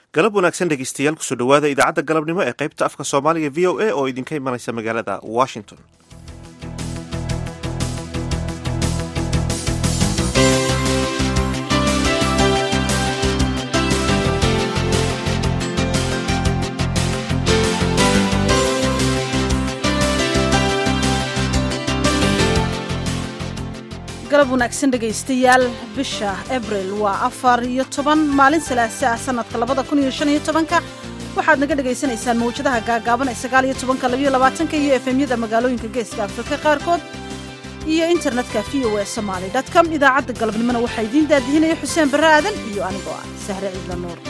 galab wanaagsan dhegeystayaal kusoo dhowaada idaacadda galabnimo ee qaybta afka soomaaliga v o a oo idinka imanaysa magaalada washington galab wanaagsan dhegaystayaal bisha abril waa afar iyo toban maalin salaase ah sanadka labada kun iyo shan iyo tobanka waxaad naga dhagaysanaysaan mawjadaha gaagaaban ee sagaal iyo tobanka labayo labaatanka iyo efemyada magaalooyinka geeska afrika qaarkood iyo internetka v o e somaali com idaacadda galabnimona waxaa idiin daadihinaya xuseen barre aadan iyo anigoo ah sahre ciidla nuur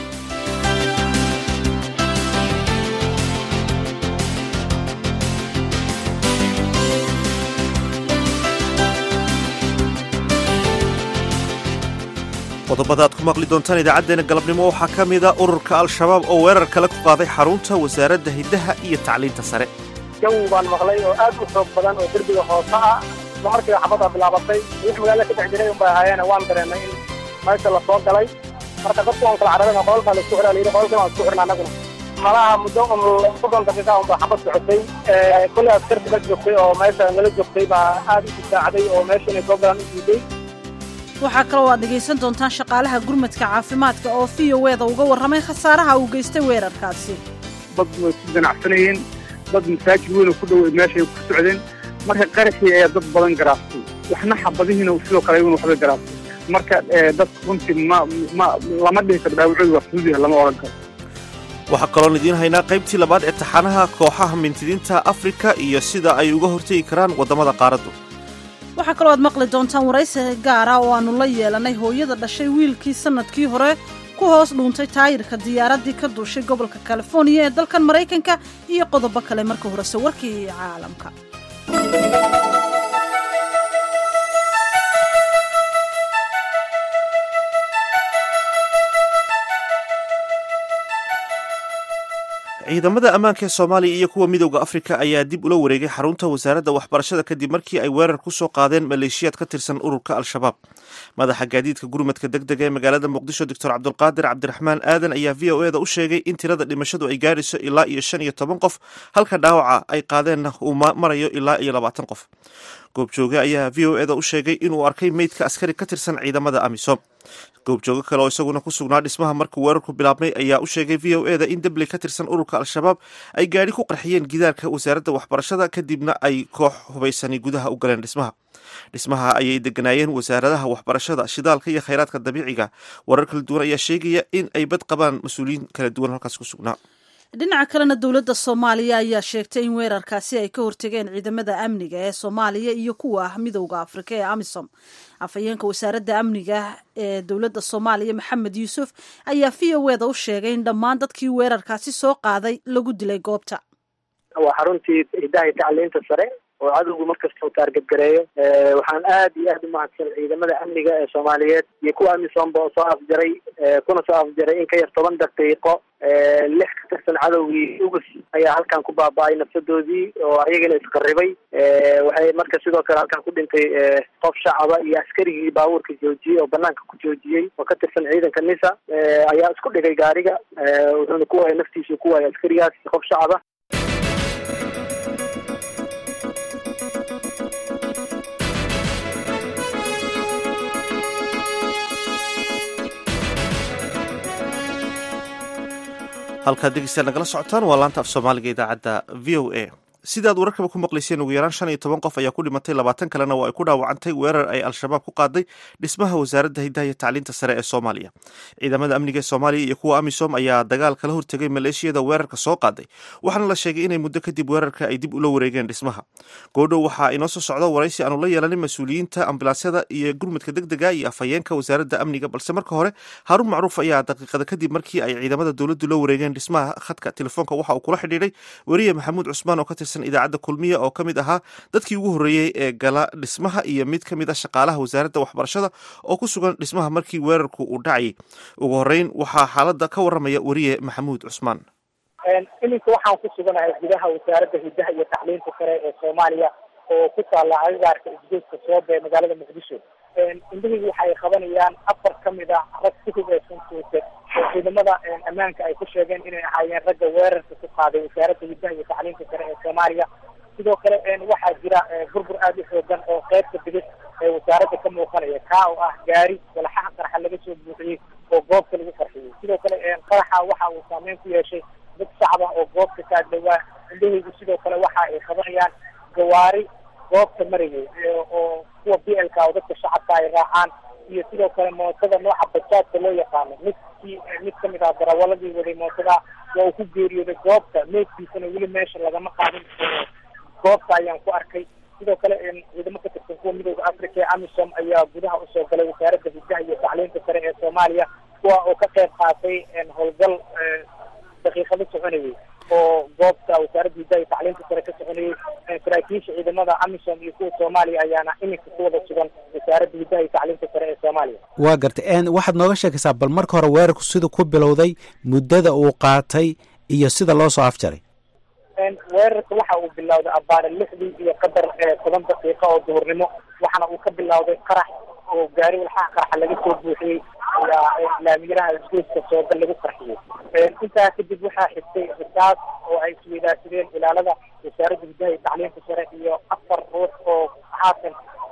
qodobada aad ku maqli doontaan idaacaddeenna galabnimo waxaa ka mida ururka al-shabaab oo weerar kale ku qaaday xarunta wasaaradda hiddaha iyo tacliinta sare jawi baan maqlay oo aad u xoog badan oo derbiga hoose ah isla markiiba xabadda bilaabatay wix magaalada ka dhex jiray unbay ahaayeene waan dareennay in meesha la soo galay marka dadku waan kala carareen oo qololkaa la isku xiraa layidhi qololkan waan isku xirna annaguna malaha muddo un soddon daqiiqa unba xabad socotay kulley askarti la joogtay oo meesha nala joogtay baa aad u difaacday oo meesha inay soo galaan u diiday waxaa kaloo aad dhegaysan doontaan shaqaalaha gurmadka caafimaadka oo v o eda uga warramay khasaaraha uu geystay weerarkaasi dad way ku ganacsanayeen dad masaajid weyn oo ku dhow meeshay ku socdeen marka qaraxii ayaa dad badan garaastay waxna xabadihiina sidoo kale igun waxbay garaastay marka dad runtii ma ma lama dhihi karo dhaawacoodu waa fudud yahay lama odhan karo waxaa kaloon idiin haynaa qaybtii labaad ee taxanaha kooxaha mintidiinta afrika iyo sida ay uga hortegi karaan waddamada qaaraddu waxaa kaloo aad maqli doontaan waraysi gaara oo aannu la yeelanay hooyada dhashay wiilkii sannadkii hore ku hoos dhuuntay taayirka diyaaraddii ka duushay gobolka californiya ee dalkan maraykanka iyo qodobo kale marka horese warkii caalamka ciidamada ammaanka ee soomaaliya iyo kuwa midowda afrika ayaa dib ula wareegay xarunta wasaaradda waxbarashada kadib markii ay weerar ku soo qaadeen maleeshiyaad ka tirsan ururka al-shabaab madaxa gaadiidka gurmadka deg dega ee magaalada muqdisho doctor cabdulqaadir cabdiraxmaan aadan ayaa v o eda u sheegay in tirada dhimashadu ay gaarayso ilaa iyo shan iyo toban qof halka dhaawaca ay qaadeenna uu marayo ilaa iyo labaatan qof goobjooge ayaa v o eda u sheegay inuu arkay meydka askari ka tirsan ciidamada amisom goobjoogo kale oo isaguna ku sugnaa dhismaha markuu weerarku bilaabmay ayaa u sheegay v o eda in debley ka tirsan ururka al-shabaab ay gaadhi ku qarxiyeen gidaarka wasaaradda waxbarashada kadibna ay koox hubaysani gudaha u galeen dhismaha dhismaha ayay deganaayeen wasaaradaha waxbarashada shidaalka iyo khayraadka dabiiciga warar kala duwan ayaa sheegaya in ay bad qabaan mas-uuliyiin kala duwan halkaas ku sugnaa dhinaca kalena dowladda soomaaliya ayaa sheegtay in weerarkaasi ay ka hortegeen ciidamada amniga ee soomaaliya iyo kuwa ah midowda afrika ee amisom afhayeenka wasaaradda amniga ee dowladda soomaaliya maxamed yuusuf ayaa v o eda u sheegay in dhammaan dadkii weerarkaasi soo qaaday lagu dilay goobta waa xaruntii hidaha tacliinta sare oo cadowgu markasta u taargadgareeyo waxaan aad iyo aad u mahadsan ciidamada amniga ee soomaaliyeed iyo kuwa amisomba oo soo afjaray kuna soo afjaray in ka yar toban daqiiqo lix ka tirsan cadowgii ugus ayaa halkan ku baaba-ay nafsadoodii oo ayagana isqaribay waxay marka sidoo kale halkan ku dhintay qof shacaba iyo askarigii baabuurka joojiyey oo banaanka ku joojiyey oo ka tirsan ciidanka nisa ayaa isku dhigay gaariga wuxuuna ku waayay naftiisu ku waayay askarigaas qof shacaba halkaad degeystayaal nagala socotaan waa laanta af soomaaliga idaacadda v o a sidaad wararkaba ku maqlayseen ugu yaraan shan iyo toban qof ayaa ku dhimatay labaatan kalena waa ay ku dhaawacantay weerar ay al-shabaab ku qaaday dhismaha wasaaradda hiddaha iyo tacliinta sare ee soomaaliya ciidamada amniga ee soomaaliya iyo kuwa amisom ayaa dagaal kala hortegay maleeshiyada weerarka soo qaaday waxaana la sheegay inay muddo kadib weerarka ay dib ula wareegeen dhismaha goodhow waxaa inoo soo socda waraysi aanu la yeelanin mas-uuliyiinta ambilaasyada iyo gurmadka deg dega iyo afhayeenka wasaaradda amniga balse marka hore haaruun macruuf ayaa daqiiqada kadib markii ay ciidamada dowladdu la wareegeen dhismaha khadka telefoonka waxa uu kula xidhiidhay weriye maxamuud cusmaan oo ka tirsan idaacadda kulmiya oo ka mid ahaa dadkii ugu horreeyey ee gala dhismaha iyo mid ka mid ah shaqaalaha wasaaradda waxbarashada oo ku sugan dhismaha markii weerarku uu dhacayay ugu horreyn waxaa xaaladda ka warramaya weriye maxamuud cusmaan iminka waxaan ku suganahay gudaha wasaaradda hiddaha iyo tacliinta sare ee soomaaliya oo ku taalla agagaarka isgoyska soobe ee magaalada muqdisho indhahaygu waxay qabanayaan afar ka mid a rag si hugeysan tuute oo ciidamada ammaanka ay ku sheegeen inay ahaayeen ragga weerarka ku qaaday wasaaradda hiddaha iyo tacliinta sare ee soomaaliya sidoo kale waxaa jira burbur aada u xoogan oo qeybta bidix ee wasaaradda ka muuqanaya kaa oo ah gaari walaxaha qarxa laga soo buuxiyey oo goobta lagu qarxiyey sidoo kale qaraxa waxa uu saameyn ku yeeshay dad shacab ah oo goobta ka agdhawaa indhahaygu sidoo kale waxa ay qabanayaan gawaari goobta marayay oo kuwa b l ka oo dadka shacabka ay raacaan iyo sidoo kale mootada nooca bajaadka loo yaqaano midkii mid kamid ah darawaladii waday mootada waa uu ku geeriyooday goobta meedkiisana weli meesha lagama qaadin goobta ayaan ku arkay sidoo kale ciidamo ka tirsan kuwa midooda africa ee amisom ayaa gudaha usoo galay wasaaradda hiddaha iyo tacliinta sare ee soomaaliya kuwa oo ka qayb qaatay howlgal daqiiqado soconayay oo goobta wasaaradda hiddaha iyo tacliinta sare ka soconayay saraakiisha ciidamada amisom iyo kuwa soomaaliya ayaana iminka ku wada sugan wasaaradda hiddaha iyo tacliinta sare ee soomaaliya waa gartay waxaad nooga sheekaysaa bal marka hore weerarku sida ku bilowday muddada uu qaatay iyo sida loo soo afjaray weerarka waxa uu bilowday abaare lixdii iyo qadar toban daqiiqa oo duhurnimo waxaana uu ka bilowday qarax oo gaari walxaha qaraxa laga soo buuxiyey ayaa laamiyaraha isgoyska soogal lagu qarxiyey intaa kadib waxaa xigtay risaas oo ay isweydaarsadeen ilaalada wasaaradda hiddaha iyo tacliinta sare iyo afar ruux oo haatan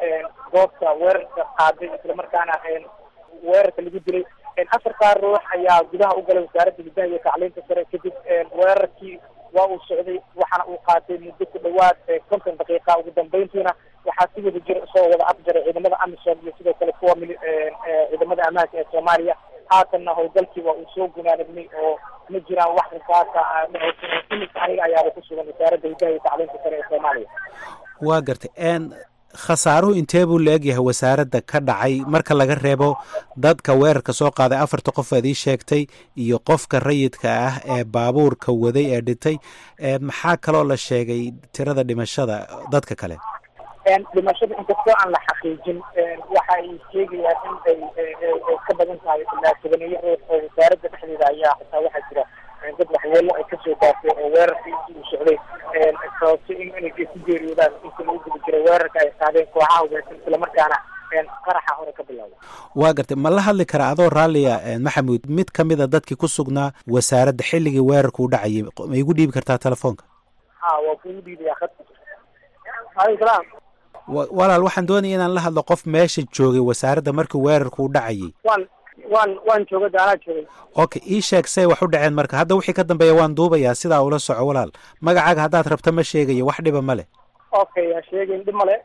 goobta weerarka qaaday islamarkaana weerarka lagu dilay afartaa ruux ayaa gudaha u galay wasaaradda hiddaha iyo tacliinta sare kadib weerarkii waa uu socday waxaana uu qaatay muddo ku dhawaad konton daqiiqa ugu dambeyntiina waxaa si wada jir soo wada afjaray ciidamada amisom iyo sidoo kale kuwa ciidamada ammaanka ee soomaaliya haatanna howlgalkii waa uu soo gunaanadmay oo ma jiraan wax risaasa imika aniga ayaaba ku sugan wasaaradda hiddaha iyo tacliinta sare ee soomaaliya waa gartay khasaaruhu intee buu la egyahay wasaaradda ka dhacay marka laga reebo dadka weerarka soo qaaday afarta qof aad ii sheegtay iyo qofka rayidka ah ee baabuurka waday ee dhintay maxaa kaloo la sheegay tirada dhimashada dadka kale dhimashada inkastoo aan la xaqiijin waxa ay sheegayaan in ay ay ka badan tahay ilaa tobaneeyo ruux oo wasaaradda dhexdeeda ayaa xitaa waxaa jira dad waxyeelo ay kasoo gaartay oo weerarka intii uu socday sababtay in inay ku geeriyoodaan inta lagu guda jiray weerarka ay qaadeen kooxaha hubeysan islamarkaana qaraxa hore ka bilowday waa gartay ma la hadli karaa adoo raalliya maxamuud mid ka mid a dadkii ku sugnaa wasaaradda xilligii weerarka u dhacayay ma igu dhiibi kartaa telefoonka ha waa kugu dhiibaya khadka aleykum salaam walaal waxaan doonaya inaan la hadlo qof meesha joogay wasaaradda markii weerarku u dhacayay waan waan waan jooga daanaa joogay okay ii sheeg say wax u dhaceen marka hadda wixii ka dambeeya waan duubayaa sidaa ula soco walaal magacaaga haddaad rabto ma sheegayo wax dhiba ma leh okay ha sheegayn dhib male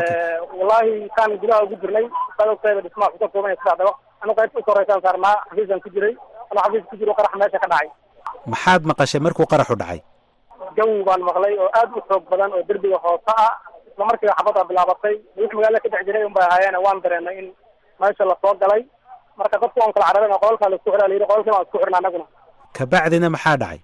wallahi kaan gudaha ugu jirnay sadogteeda dhismaa ku ka koobanya saddex dabaq anu qaybta u koreysaan saarnaa xafiisaan ku jiray anu xafiis ku jiro qarax meesha ka dhacay maxaad maqashay markuu qaraxu dhacay jawi baan maqlay oo aad u xoog badan oo derbiga hoose ah isla markiiba xabadda bilaabatay wix magaalada ka dhex jiray un bay ahaayeene waan dareenay in meesha lasoo galay marka dadku waan kala carareen oo qolalkaa laisku xiraa layidhi qolalkii waan isku xirna anaguna kabacdina maxaa dhacay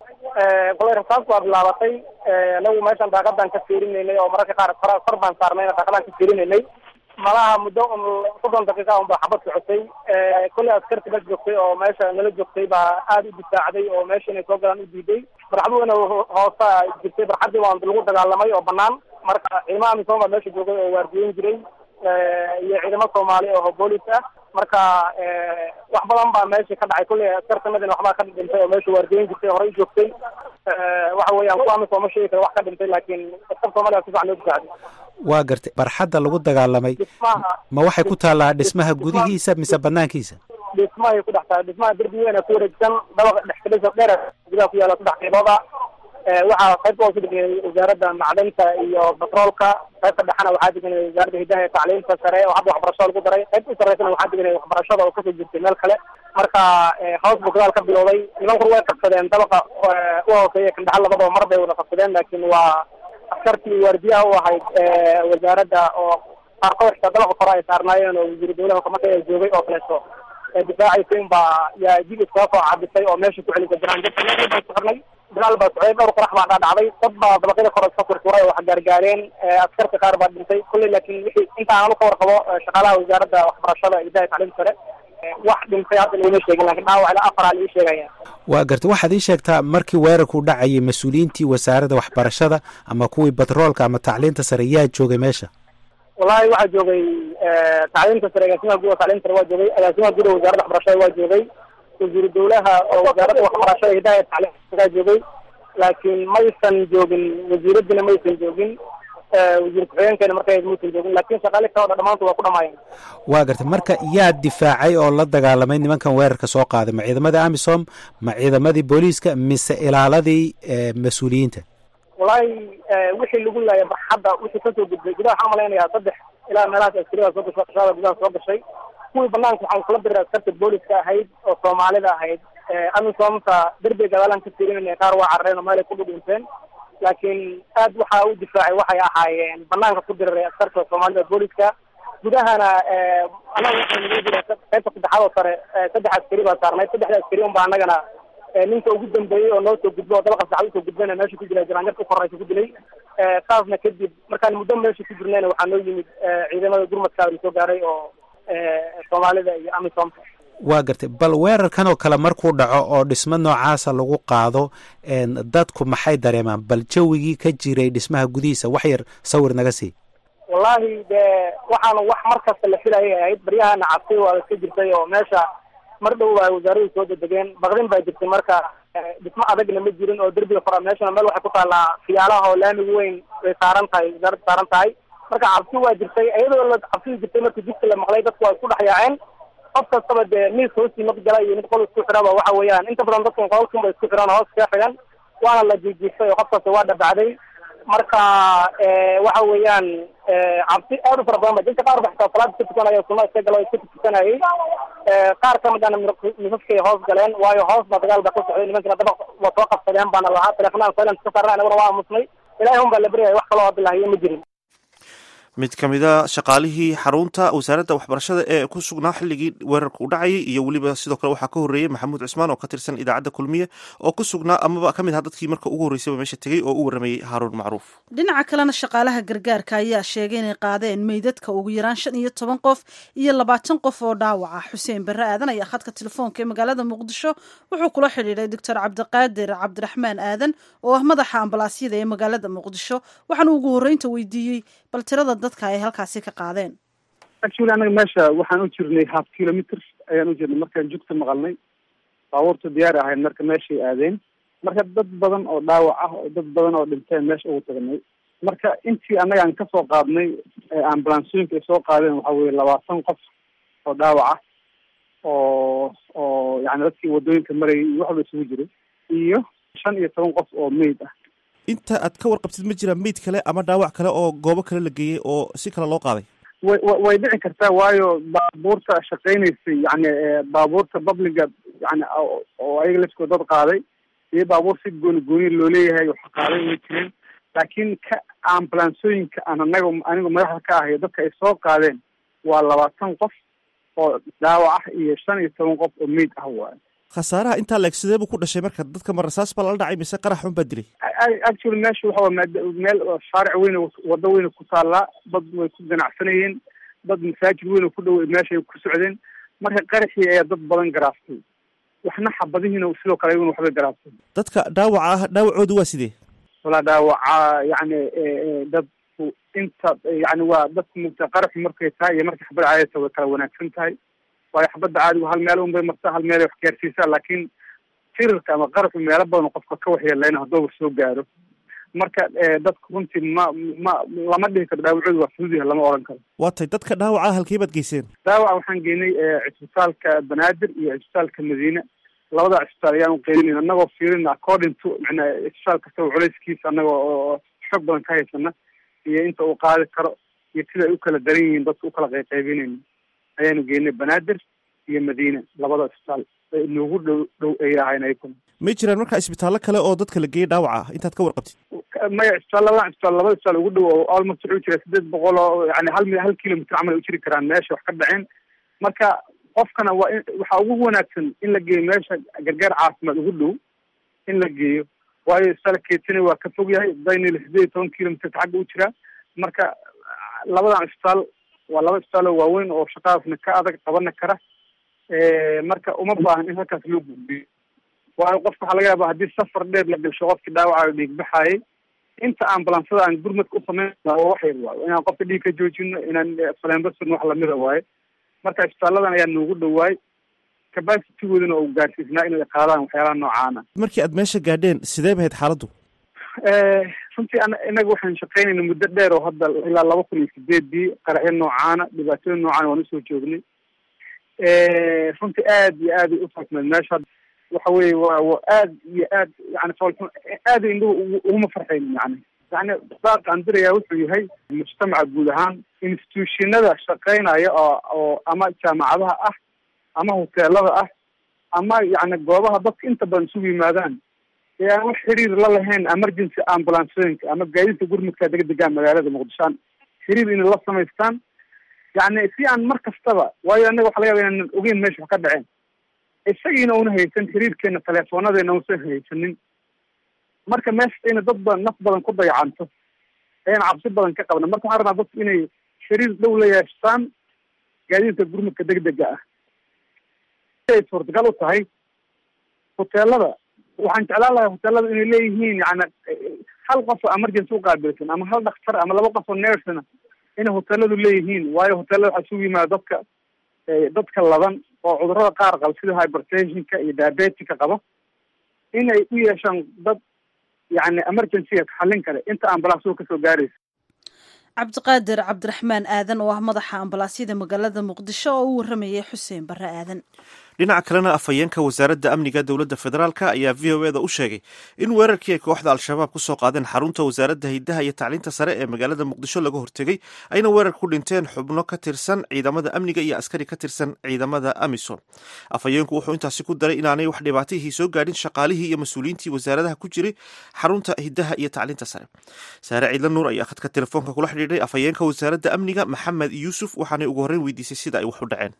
kolay rasaas baa bilaabatay anagu meeshan daaqadaan ka fiirinaynay oo mararka qaar kor kor baan saarnayna daaqadaan ka fiirinaynay malaha muddo soddon daqiiqa un baa xabad socotay kolley askarti meesha joogtay oo meesha nala joogtay baa aada u difaacday oo meesha inay soo galaan u diiday barxaduna hoosa jirtay barxadii waan lagu dagaalamay oo banaan marka ciidamada amisom baa meesha joogay oo waardiyeyn jiray iyo ciidamo soomaali oo boolis ah marka wax badan baa meesha ka dhacay kulley askartanadina waxbaa ka dhintay oo meesha waardiyeyn jirtay horey joogtay waxa weeyaan kuwa amisom ma sheegi kara wax ka dhintay laakiin askar soomaaliya si fican loo difaacday waa gartay barxadda lagu dagaalamay dhismaha ma waxay ku taallaa dhismaha gudihiisa mise banaankiisa dhismahay ku dhex tahay dhismaha derbi weyn ku wareegsan dabaq dhexkalisa dheer gudaha ku yaala saddex qeybooda waxaa qaybta hoose deganay wasaaradda macdanta iyo batroolka qaybta dhexena waxaa deganay wasaaradda hidaha iyo tacliinta sare oo hadda waxbarashada lagu daray qaybta u sareysana waxaa deganay waxbarashada oo kasoo jirtay meel kale marka hoos buu gadaal ka bilowday nimanku way qabsadeen dabaqa u hooseeya kandhaxal labadaba mar bay wada qabsadeen laakiin waa askartii waardiyaha u ahayd wasaaradda oo qaarkood xitaa dabaqa kore ay saarnaayeen oo wasiiru dawlaha marka ay joogay oo kaleeto difaacaysa in baa yaa jil iskaga soo cabisay oo meesha ku celisay banaanjabka baan ku xirnay dagaal baa socday dhowr qarax baa dhaadhacday dad baa dabaqyada kore iska furfuray oo wax gaargaareen askarta qaar baa dhintay kulley laakiin wixii inta aan ka warqabo shaqaalaha wasaaradda waxbarashada hidaha tacliinta sare wax dhintay hadda laguma sheegin lakin dhaawac ilaa afar aa la ii sheegaya waa gartay waxaad ii sheegtaa markii weerarku dhacayay mas-uuliyiintii wasaaradda waxbarashada ama kuwii batroolka ama tacliinta sare yaa joogay meesha wallahi waxaa joogay tacliinta sare agaasimaha guud tacliinta sare waa joogay agaasimaha guud wasaaradda waxbarashada waa joogay wasiiru dawlaha oo wasaaradda waxbarashada hidaha iyo tacliimkaa joogay laakiin maysan joogin wasiiradina maysan joogin wasiir ku-xigeenkeena markay maysan joogin laakiin shaqaale kale o dhan dhamaantood waa ku dhamaayeen waa gartay marka yaa difaacay oo la dagaalamay nimankan weerarka soo qaaday ma ciidamada amisom ma ciidamadii booliiska mise ilaaladii mas-uuliyiinta wallaahi wixii lagu laaya barxadda wixii kasoo gudbay gudaha waxaan malaynayaa saddex ilaa meelahaas askariyaa soo gashay shaqada gudaha soo gashay kuwii banaanka waxaan kula diray askarta booliska ahayd oo soomaalida ahayd amisomta derbiga gadaalaan ka tirinayna qaar waa carareen oo meelay ku dhudhinteen laakiin aad waxaa u difaacay waxay ahaayeen banaanka ku diriray askarta soomaalida booliska gudahana anaga waxaa nagu jira qaybta saddexaad oo sare saddex askari baa saarnayd saddexda askari un baa anagana ninka ugu dambeeyey oo noo soo gudbo oo dabaqa saxad usoo gudbayna meesha ku jira jiraanjarka u koraysa ku dilay saasna kadib markaan muddo meesha ku jirnayna waxaa noo yimid ciidamada gurmadkaa soo gaaray oo soomaalida iyo amisomka waa gartay bal weerarkan oo kale markuu dhaco oo dhismo noocaasa lagu qaado dadku maxay dareemaan bal jawigii ka jiray dhismaha gudihiisa wax yar sawir naga sii wallahi de waxaana wax mar kasta la filayay ahayd baryahana cabsi waa iska jirtay oo meesha mar dhow baa wasaaradu soo dedegeen baqdin baa jirtay marka dhismo adagna ma jirin oo derbiga fora meeshana meel waxay ku taallaa fiyaalaha oo laamiga weyn way saaran tahay wasaaradda saaran tahay marka cabsi waa jirtay iyadoo la cabsida jirtay markii jidka la maqlay dadku waa isku dhex yaaceen qof kastaba dee miis hoostii mad gala iyo mid qol isku xiraba waxa weeyaan inta badan dadkan qololkan ba isku xiraan hoos kaga xigan waana la jiijiistay oo qof kasta waa dhabacday marka waxa weeyaan cabsi aad u fara badan ba dadka qaar ba xitaa salaada ka tukanaya sunna iska gala iska tukanayay qaar ka midana misaskay hoos galeen waayo hoos ba dagaal ba ka socday nimankina dabaq waa soo qabsadeen baana lahaa teleefonaan silent ka saarna anaguna waa aamusnay ilahay un baa la beryaya wax kaloo bilahiyo ma jirin mid ka mid a shaqaalihii xarunta wasaaradda waxbarashada ee ku sugnaa xilligii weerarka u dhacayay iyo weliba sidoo kale waxaa ka horreeyey maxamuud cismaan oo ka tirsan idaacadda kulmiye oo ku sugnaa amaba ka mid aha dadkii marka ugu horreysayba meesha tegey oo u warramayey haaruun macruuf dhinaca kalena shaqaalaha gargaarka ayaa sheegay inay qaadeen meydadka ugu yaraan shan iyo toban qof iyo labaatan qof oo dhaawaca xuseen barre aadan ayaa khadka telefoonka ee magaalada muqdisho wuxuu kula xidhiidhay doctor cabdiqaadir cabdiraxmaan aadan oo ah madaxa ambalaasyada ee magaalada muqdisho waxaana ugu horreynta weydiiyey bal tirada dadka ay halkaasi ka qaadeen actually anaga meesha waxaan u jirnay half kilometer ayaan u jirnay markaan jugta maqalnay baabuurta diyaar ahayd marka meeshay aadeen marka dad badan oo dhaawac ah oo dad badan oo dhinteen meesha ugu tagnay marka intii annaga aan kasoo qaadnay ambulansooyinka ay soo qaadeen waxa weye labaatan qof oo dhaawac ah oo oo yani dadkii wadooyinka marayay iyo waxba isugu jiray iyo shan iyo toban qof oo meyd ah inta aad ka warqabtid ma jiraan meyd kale ama dhaawac kale oo goobo kale la geeyey oo si kale loo qaaday way wa way dhici kartaa waayo baabuurta shaqeynaysay yani baabuurta babliga yani oo ayaga laskoo dad qaaday iyo baabuur si gooni gooni loo leeyahay wax qaaday way jireen laakiin ka ambulansooyinka aan anaga anigu madaxda ka ahayo dadka ay soo qaadeen waa labaatan qof oo dhaawac ah iyo shan iyo toban qof oo meyd ah waayo khasaaraha intaa leeg sidee buu ku dhashay marka dadka ma rasaas baa lala dhacay mise qarax xun baa dilay actually meesha waxa waa meel shaaric weyn waddo weyn ku taallaa dad way ku ganacsanayeen dad masaajid weyn oo ku dhow meeshay ku socdeen marka qaraxii ayaa dad badan garaaftay waxna xabadihiina sidoo kale ayaguna waxbay garaaftay dadka dhaawaca ah dhaawacoodu waa sidee walaa dhaawaca yani dadku inta yani waa dadku mugta qaraxu markay tahay iyo markay xabad caadata way kala wanaagsan tahay waayo xabadda caadigu hal meel un bay martaa hal meel ay wax gaarsiisaa laakiin firarka ama qaraxu meelo badan qofka ka waxyeeleyna haddooba soo gaaro marka dadku runtii ma ma lama dhihi karo dhaawacoodu waa fudud yahay lama oran karo waa tay dadka dhaawaca halkee baad geyseen dhaawaca waxaan geynay cisbitaalka banaadir iyo cisbitaalka madiine labada cisbitaal ayaan uqeybinayn annagoo fiirin according to macnaa cisbitaal kastaba culayskiisa annagoo oo xog badan ka haysana iyo inta uu qaadi karo iyo sida ay u kala daran yihiin dadka ukala qayqaybinayna ayaanu geynay banaadir iyo madiine labada cisbitaal noogu dhow dhow ay ahayn ayakuna may jiraan markaa isbitaallo kale oo dadka la geeyey dhaawaca ah intaad ka warqabtid maya cisbitaal labadan cisbitaal labada cisbitaal ugu dhow oo almost wuxuu jira sideed boqol oo yani hal hal kilomitr camal ay u jiri karaan meesha wax ka dhaceen marka qofkana waa in waxaa ugu wanaagsan in la geeyo meesha gargaar caafimaad ugu dhow in la geeyo waayo isbitaal keetini waa ka fog yahay daynil sideed iyo toban kilomitr xagga u jiraa marka labadan cisbitaal waa laba cisbitaal oo waaweyn oo shaqadaasna ka adag qabana kara marka uma baahan in halkaas loo gudbiyo waayo qofka waxaa laga yaaba haddii safar dheer la galsho qofkii dhaawaca dhiigbaxaayay inta ambulansada aan gurmadka u samayn waa wax yar waayo inaan qofka dhiig ka joojino inaan faleenbasurno wax lamida waaye marka isbitaaladan ayaa noogu dhowaay capacitygoodana uu gaarsiisnaa inay qaadaan waxyaalaha noocaana markii aad meesha gaadheen sidee bahayd xaaladdu runtii an inaga waxaan shaqaynayna muddo dheer oo hadda ilaa laba kun iyo sideedii qaraxyo noocaana dhibaatooyin noocaana waan usoo joognay runtii aad iyo aad ay ufaatmeed meesha waxa weye waa wa aad iyo aad yani foolxun aada indhuhu uguma farxaynin yani yani baaqa aan dirayaa wuxuu yahay mujtamaca guud ahaan institutionada shaqaynaya oo oo ama jaamacadaha ah ama hoteelada ah ama yani goobaha dadka inta badan isugu yimaadaan ee aan wax xiriir la lahayn emergency ambulancooyinka ama gaadiidka gurmudka degdegaa magaalada muqdisho aan xiriir inay la samaystaan yani si aan mar kastaba waayo anaga waxa laga yaba inaanan ogeyn meesha wax ka dhaceen isagiina una haysan xiriirkeena teleefoonadeena unsan haysanin marka meesha ina dad badan naf badan ku dayacanto ayaan cabsi badan ka qabna marka waxaan rabnaa dadku inay xiriir dhow la yeeshaan gaadiidka gurmudka degdega ah ay suurtagal u tahay hoteelada waxaan jeclaan lahay hoteelada inay leeyihiin yani hal qof oo emergency uqaabilsan ama hal dhakhtar ama laba qof oo nersna inay hoteeladu leeyihiin waayo hoteelada waxaa isugu yimaada dadka dadka laban oo cudurada qaar qaba sida hypertensionka iyo diabetica qaba inay u yeeshaan dad yani emergencyga xallin kale inta ambalaasuga kasoo gaaraysa cabdiqaadir cabdiraxmaan aadan oo ah madaxa ambalaasyada magaalada muqdisho oo u waramayay xuseen barre aadan dhinaca kalena afhayeenka wasaaradda amniga dowladda federaalk ayaa v o eda u sheegay in weerarkii ay kooxda al-shabaab ku soo qaadeen xarunta wasaaradda hiddaha iyo tacliinta sare ee magaalada muqdisho laga hortegey ayna weerar ku dhinteen xubno ka tirsan ciidamada amniga iyo askari ka tirsan ciidamada amisom afhayeenku wuxuu intaasi ku daray inaanay wax dhibaatihii soo gaadhin shaqaalihii iyo mas-uuliyiintii wasaaradaha ku jiray xarunta hiddaha iyo tacliinta sare saare ciidla nuur ayaa khadka telefoonka kula xidhiidhay afhayeenka wasaaradda amniga maxamed yuusuf waxaanay ugu horreyn weydiisay sida ay wax u dhaceen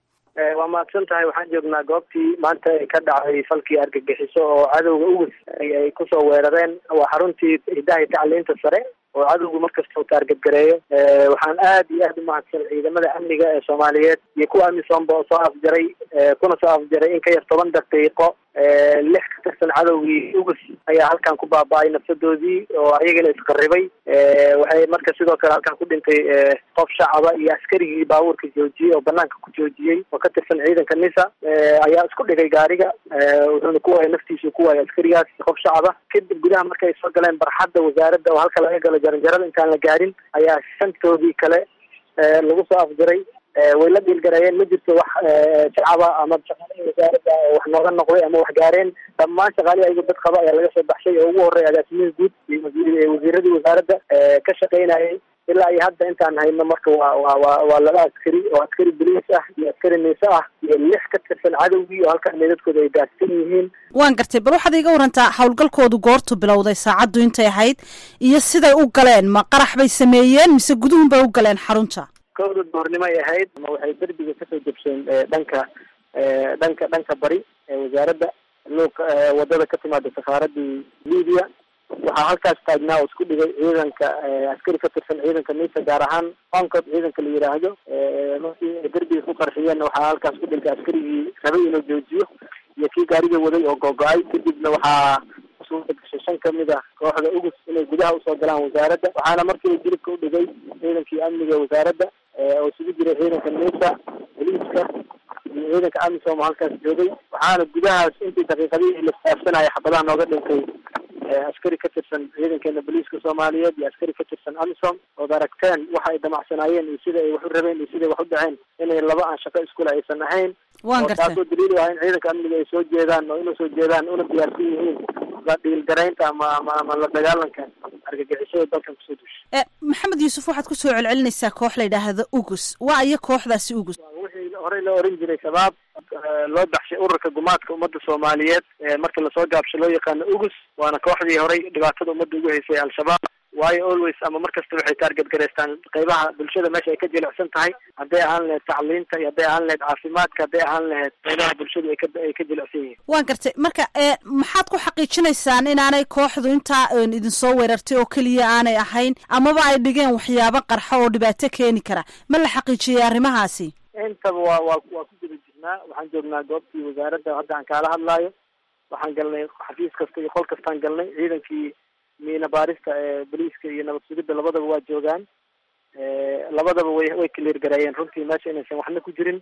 waa mahadsan tahay waxaan joognaa goobtii maanta ay ka dhacday falkii argagixiso oo cadowga ugus ay kusoo weerareen waa xaruntii hiddaha iyo tacliinta sare oo cadowgu markasta u taargadgareeyo waxaan aad iyo aad umahadsan ciidamada amniga ee soomaaliyeed iyo kuwa amisomba oo soo afjaray kuna soo afjaray in ka yar toban daqiiqo lix ka tirsan cadowgii ugus ayaa halkan ku baaba-ay nafsadoodii oo ayagana isqaribay waxay marka sidoo kale halkan ku dhintay qof shacaba iyo askarigii baabuurka joojiyey oo banaanka ku joojiyey oo ka tirsan ciidanka nisa ayaa isku dhigay gaariga wuxuuna ku waayay naftiisu ku waayay askarigaas qof shacaba kadib gudaha markay soo galeen barxadda wasaaradda oo halka laga galo jaranjarada intaan la gaarin ayaa shantoodii kale lagu soo afjaray way la dhiilgareeyeen ma jirto wax shacaba ama shaqaalihii wasaaradda wax nooga noqday ama wax gaareen dhammaan shaqaalihii ayago dad qaba ayaa laga soo baxshay oo ugu horreeya agaasimihii guud iyo wasiiradii wasaaradda ka shaqaynayay ilaa iyo hadda intaan hayno marka waa waa waa waa laba askari oo askari boliis ah iyo askari niise ah iyo lix ka tirsan cadowgii oo halkan meedadkooda ay gaarsan yihiin waan gartay bal waxaad iga warantaa howlgalkoodu goortu bilowday saacaddu intay ahayd iyo siday u galeen ma qarax bay sameeyeen mise guduhun bay u galeen xarunta kowda doornimo ay ahayd ama waxay derbiga kasoo jabseen dhanka dhanka dhanka bari ee wasaaradda luuq wadada ka timaada safaaradii libiya waxaa halkaas taagnaa oo isku dhigay ciidanka askari ka tirsan ciidanka nisa gaar ahaan oncod ciidanka la yidhaahdo markii ay derbiga ku qarxiyeenna waxaa halkaas ku dhigay askarigii rabay inuu joojiyo iyo kii gaariga waday oo googo-ay kadibna waxaa suurta gashay shan kamid ah kooxda ugus inay gudaha usoo galaan wasaaradda waxaana markiiba jilibka u dhigay ciidankii amniga wasaaradda oo isugu jiray ciidanka nisa boliiska iyo ciidanka amisom oo halkaas joogay waxaana gudahaas intii daqiiqadihii la saafsanaya xabadaha nooga dhintay askari ka tirsan ciidankeena boliiska soomaaliyeed iyo askari ka tirsan amisom ood aragteen waxa ay damacsanaayeen iyo sida ay wax u rabeen iyo siday wax u dhaceen inay laba aan shaqo iskule aysan ahayn waan oo gartay taasoo daliil u ah in ciidanka amniga ay soo jeedaan oo inay soo jeedaan una diyaarsan yihiin la dhiilgaraynta ama ama ama la dagaalanka argagixisada dalkan kusoo dusha e maxamed yuusuf waxaad ku soo celcelinaysaa koox la yidhaahdo ugus waa iyo kooxdaasi ugus wixii horey loo oran jiray shabaab loo baxshay ururka gumaadka ummadda soomaaliyeed marka lasoo gaabsho loo yaqaano ugus waana kooxdii horey dhibaatada ummadda ugu haysay al-shabaab waayo always ama mar kasta waxay taarget gareystaan qeybaha bulshada meesha ay ka jilicsan tahay hadday ahaan lahayd tacliinta iyo hadday ahaan lahayd caafimaadka hadday ahaan lahayd qeybaha bulshadu ay ka ay ka jilicsan yihiin waan gartay marka e maxaad ku xaqiijinaysaan inaanay kooxdu intaa idinsoo weerartay oo keliya aanay ahayn amaba ay dhigeen waxyaabo qarxo oo dhibaato keeni kara ma la xaqiijiyay arrimahaasi intaba waa waa waa ku guda jirnaa waxaan joognaa goobtii wasaaradda hadda aan kaala hadlaayo waxaan galnay xafiis kasta iyo qol kastaan galnay ciidankii miina baarista ee boliiska iyo nabad sugidda labadaba waa joogaan labadaba way way clear gareeyeen runtii meesha inaysan waxna ku jirin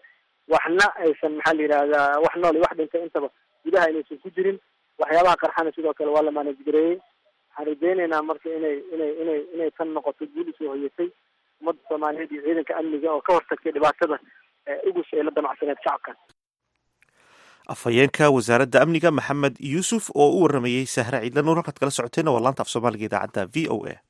waxna aysan maxaa la yidhahdaa wax nool iyo wax dhintay intaba gudaha inaysan ku jirin waxyaabaha qarxana sidoo kale waa la maanajgareeyey waxaan rajeyneynaa marka inay inay inay inay tan noqoto guul usoo hoyatay ummadda soomaaliyeed iyo ciidanka amniga oo ka hortagtay dhibaatada ugus ee la damacsaneed shacabkan afhayeenka wasaaradda amniga maxamed yuusuf oo u waramayey sahre ciidla nuur halkaad kala socoteenna waa laanta af soomaaliga idaacadda v o a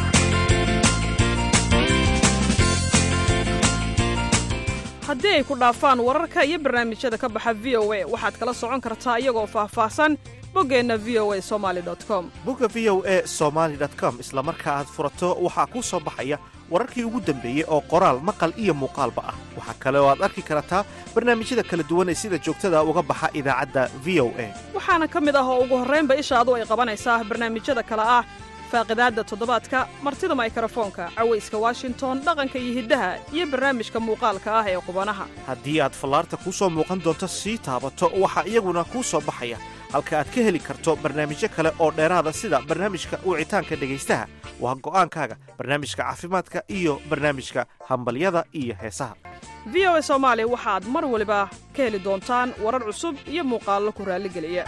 haddii ay ku dhaafaan wararka iyo barnaamijyada ka baxa v o a waxaad kala socon kartaa iyagoo faahfaahsan boggeenna v o a somali com bogga v o a somaly com isla marka aad furato waxaa kuu soo baxaya wararkii ugu dambeeyey oo qoraal maqal iyo muuqaalba ah waxaa kale oo aad arki kartaa barnaamijyada kala duwan ee sida joogtada uga baxa idaacadda v o a waxaana ka mid ah oo ugu horraynba ishaadu ay qabanaysaa barnaamijyada kale ah faaqidaadda toddobaadka martida maykarafoonka cawayska washington dhaqanka iyo hiddaha iyo barnaamijka muuqaalka ah ee qubanaha haddii aad fallaarta kuu soo muuqan doonto sii taabato waxaa iyaguna kuu soo baxaya halka aad ka heli karto barnaamijyo kale oo dheeraada sida barnaamijka wicitaanka dhegaystaha waa go'aankaaga barnaamijka caafimaadka iyo barnaamijka hambalyada iyo heesaha v o a soomaali waxaad mar waliba ka heli doontaan warar cusub iyo muuqaallo ku raalligeliya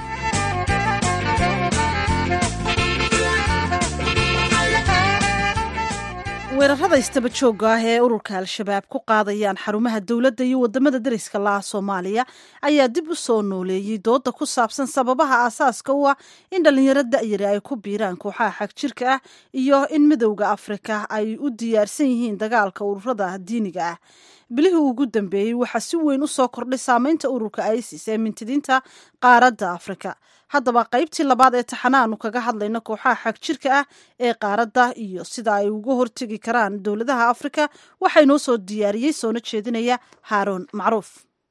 weerarada istaba joogga ah ee ururka al-shabaab ku qaadayaan xarumaha dowladda iyo wadamada deriska laha soomaaliya ayaa dib u soo nooleeyey dooda ku saabsan sababaha aasaaska u ah in dhallinyaro da'yari ay ku biiraan kooxaha xagjirka ah iyo in midowda afrika ay u diyaarsan yihiin dagaalka ururada diiniga ah bilihii ugu dambeeyey waxaa si weyn u soo kordhay saameynta ururka isis ee mintidiinta qaaradda afrika haddaba qaybtii labaad ee taxanaanu kaga hadlayno kooxaha xagjirka ah ee qaaradda iyo sida ay uga hortegi karaan dowladaha afrika waxaa inoo soo diyaariyey soona jeedinaya haaroon macruuf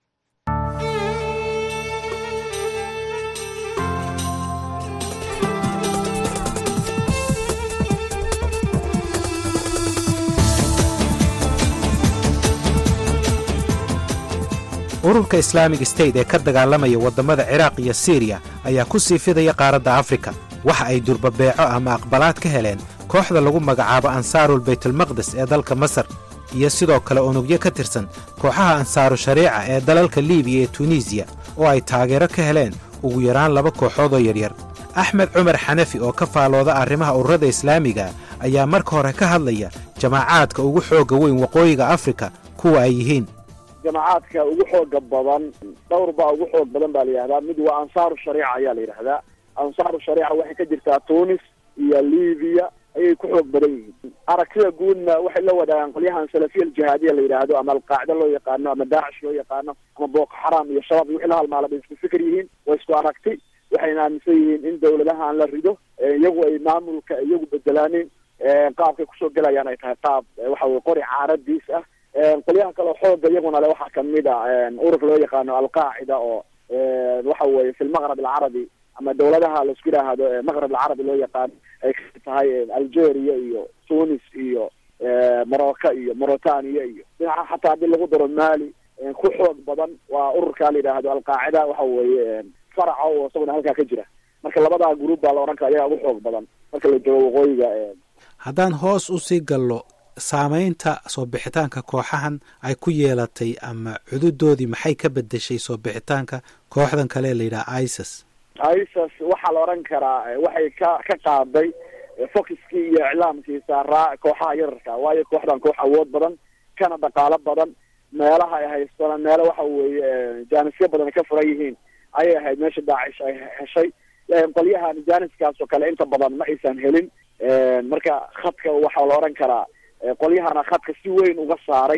ururka islaamig state ee ka dagaalamaya waddamada ciraaq iyo siriya ayaa ku sii fidaya qaaradda afrika waxa ay durbabeeco ama aqbalaad ka heleen kooxda lagu magacaabo ansaarul baytulmaqdes ee dalka masar iyo sidoo kale unugyo ka tirsan kooxaha ansaaru shariica ee dalalka liibiya iyo tunisiya oo ay taageero ka heleen ugu yaraan laba kooxood oo yaryar axmed cumar xanafi oo ka faalooda arrimaha ururada islaamiga ayaa marka hore ka hadlaya jamaacaadka ugu xoogga weyn waqooyiga afrika kuwa ay yihiin jamacaadka ugu xooga badan dhowr baa ugu xoog badan baa la yidhahdaa mid waa ansaaru shariica ayaa la yidhahdaa ansaaru shariica waxay ka jirtaa tunis iyo libiya ayay ku xoog badan yihiin aragtida guudna waxay la wadaagaan qolyahan salafiya aljihaadiya la yidhaahdo ama alqaacida loo yaqaano ama daacish loo yaqaano ama boko xaram iyo shabaab iyo wixii la halmaala bay isku fikir yihiin waa isku aragti waxayna aaminsan yihiin in dawladahan la rido iyagu ay maamulka iyagu bedelaanin qaabkay kusoo gelayaan ay tahay qaab waxa weye qori caaradiis ah qolyaha kaleo xooga iyaguna le waxaa kamid a ururka loo yaqaano alqaacida oo waxa weye fi lmaqrab alcarabi ama dawladaha laisku yidhaahdo maqrab alcarabi loo yaqaano ay kamid tahay algeria iyo tunis iyo morocco iyo mauritania iyo dhinaca xataa haddii lagu daro mali ku xoog badan waa ururka la yidhaahdo alqaacida waxa weye faraca oo isaguna halkaa ka jira marka labadaa gruub baa la odhan kara ayagaa ugu xoog badan marka la joogo waqooyiga haddaan hoos usii gallo saamaynta soo bixitaanka kooxahan ay ku yeelatay ama cududoodii maxay ka bedeshay soo bixitaanka kooxdan kale ee la yidhaha isis isis waxaa la odhan karaa waxay ka ka qaaday focuskii iyo iclaamkii saaraa kooxaha yararka waayo kooxdan koox awood badan kana dhaqaalo badan meelaha ay haystana meelo waxa weeye jaanisyo badan ka furan yihiin ayay ahayd meesha daacish ay heshay qolyahan jaaniskaas oo kale inta badan ma aysan helin marka khadka waxaa la odhan karaa qolyahana khadka si weyn uga saaray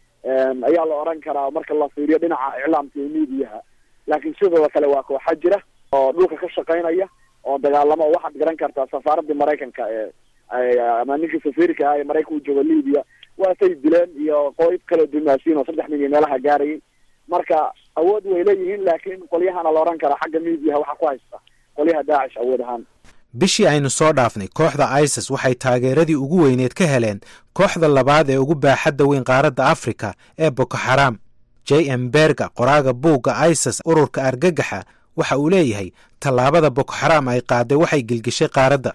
ayaa la odhan karaa marka la fiiriyo dhinaca iclaamka iyo miidiyaha laakiin sidoo kale waa kooxa jira oo dhulka ka shaqaynaya oo dagaalamo waxaad garan kartaa safaaradii maraykanka ee ama ninkii safiirka ah ee maraykanka u jooga libiya waatay dileen iyo qoyb kaleo dumaasiin oo saddex nin iyo meelaha gaarayay marka awood way leeyihiin laakiin qolyahana la odhan karaa xagga miidiyaha waxaa ku haysta qolyaha daacish awood ahaan bishii aynu soo dhaafnay kooxda isis waxay taageeradii ugu weyneed ka heleen kooxda labaad ee ugu baaxadda weyn qaaradda afrika ee boko xaram j m berga qoraaga buugga isis ururka argagaxa waxa uu leeyahay tallaabada boko xaram ay qaaday waxay gelgeshay qaaradda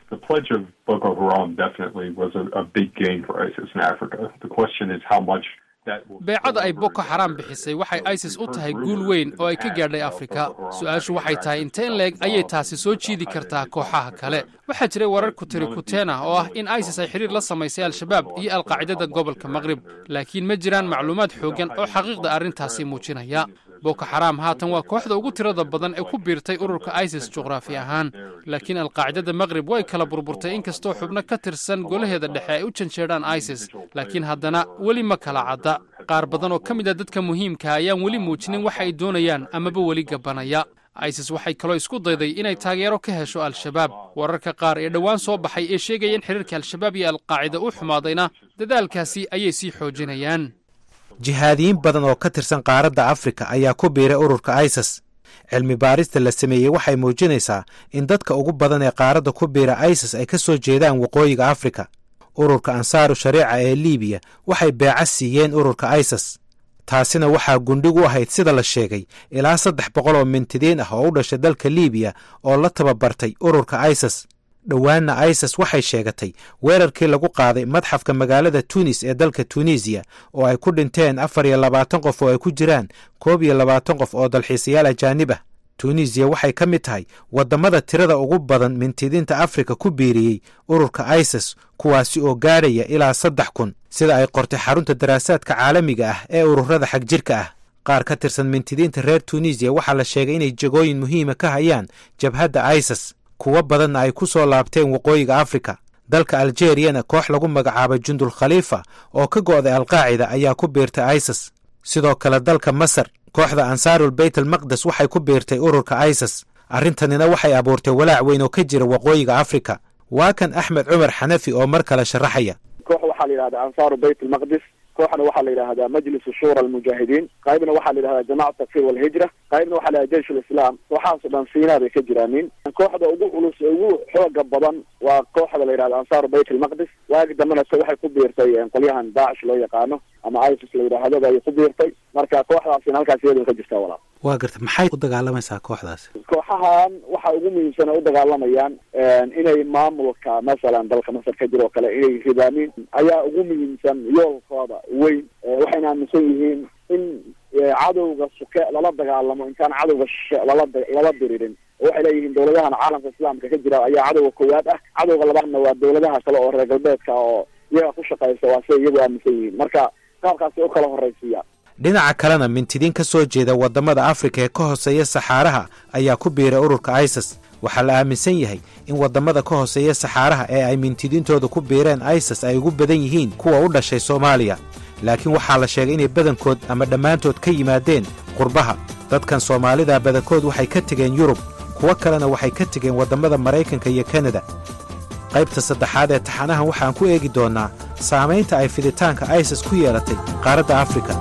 beecada ay boko xaraam bixisay waxay isis u tahay guul weyn oo ay ka gaadhay afrika su-aashu waxay tahay inteen leeg ayay taasi soo jiidi kartaa kooxaha kale waxaa jiray warar kutiri kuteen ah oo ah in isis ay xidhiir la samaysay al-shabaab iyo alqaacidada gobolka maqrib laakiin ma jiraan macluumaad xooggan oo xaqiiqda arrintaasi muujinaya boko xaraam haatan waa kooxda ugu tirada badan ee ku biirtay ururka isis juqraafi ahaan laakiin alqaacidada maqrib way kala burburtay inkastoo xubno ka tirsan golaheeda dhexe ay u janjeedhaan isis laakiin haddana weli ma kala cadda qaar badan oo ka mid a dadka muhiimka ayaan weli muujinin waxa ay doonayaan amaba weli gabanaya isis waxay kaloo isku dayday inay taageero ka hesho al-shabaab wararka qaar ee dhowaan soo baxay ee sheegaya in xidhiirka al-shabaab iyo alqaacida u xumaadayna dadaalkaasi ayay sii xoojinayaan jihaadiyiin badan oo ka tirsan qaaradda afrika ayaa ku biiray ururka isis cilmi baarista la sameeyey waxay muujinaysaa in dadka ugu badan ee qaaradda ku biira isis ay ka soo jeedaan waqooyiga afrika ururka ansaaru shariica ee liibiya waxay beeca siiyeen ururka isis taasina waxaa gundhig u ahayd sida la sheegay ilaa saddex boqol oo mintidiin ah oo u dhashay dalka liibiya oo la tababartay ururka isis dhowaanna isis waxay sheegatay weerarkii lagu qaaday madxafka magaalada tunis ee dalka tunisiya oo ay ku dhinteen afar iyo labaatan qof oo ay ku jiraan koob iyo labaatan qof oo dalxiisayaal ajaanib ah tunisiya waxay ka mid tahay waddamada tirada ugu badan mintidiinta afrika ku biiriyey ururka isis kuwaasi oo gaadhaya ilaa saddex kun sida ay qortay xarunta daraasaadka caalamiga ah ee ururada xagjirka ah qaar ka tirsan mintidiinta reer tunisiya waxaa la sheegay inay jegooyin muhiima ka hayaan jabhadda isis kuwo badanna ay ku soo laabteen waqooyiga afrika dalka aljeriyana koox lagu magacaabay jundul khaliifa oo ka go'day alqaacida ayaa ku biirtay isis sidoo kale dalka masar kooxda ansaarul beyt almaqdes waxay ku biirtay ururka isis arrintanina waxay abuurtay walaac weyn oo ka jira waqooyiga afrika waa kan axmed cumar xanafi oo mar kale sharaxaya koox waxaa la yidhahdaa ansaaru bayt almaqdis kooxna waxaa la yidhahdaa majlisu shura almujaahidiin qaybna waxaa la yidhahdaa jamacat takfir walhijra qaybna waxaa la yidhahda jeish lislaam kooxahaas o dhan siinaa bay ka jiraanin kooxda ugu culus ee ugu xooga badan waa kooxda la yidhahda ansaaru bayt almaqdis waagi dambena se waxay ku biirtay qolyahan daacish loo yaqaano ama isis la yidhaahdo bay ku biirtay marka kooxdaasina halkaas iyadoo ka jirtaa walaal waa garta maxay u dagaalamaysaa kooxdaasi kooxahan waxa ugu muhiimsan ay u dagaalamayaan inay maamulka masalan dalka masar ka jira oo kale inay ridaamin ayaa ugu muhiimsan yoolkooda weyn waxayna aaminsan yihiin in cadowga suke lala dagaalamo intaan cadowga shishe lala lala diririn waxay leeyihiin dawladahan caalamka islaamka ka jira ayaa cadowga koowaad ah cadowga labaadna waa dawladaha kale oo reer galbeedka oo iyaga ku shaqaysa waa siday iyagu aaminsan yihiin marka qaabkaasi u kala horraysiiyaan dhinaca kalena mintidiin ka soo jeeda waddamada afrika ee ka hooseeya saxaaraha ayaa ku biiray ururka isis waxaa la aaminsan yahay in waddamada ka hooseeya saxaaraha ee ay mintidiintooda ku biireen isis ay ugu badan yihiin kuwa u dhashay soomaaliya laakiin waxaa la sheegay inay badankood ama dhammaantood ka yimaadeen qurbaha dadkan soomaalida badankood waxay ka tegeen yurub kuwo kalena waxay ka tegeen waddamada maraykanka iyo kanada qaybta saddexaad ee taxanahan waxaan ku eegi doonnaa saamaynta ay fiditaanka isis ku yeelatay qaaradda afrika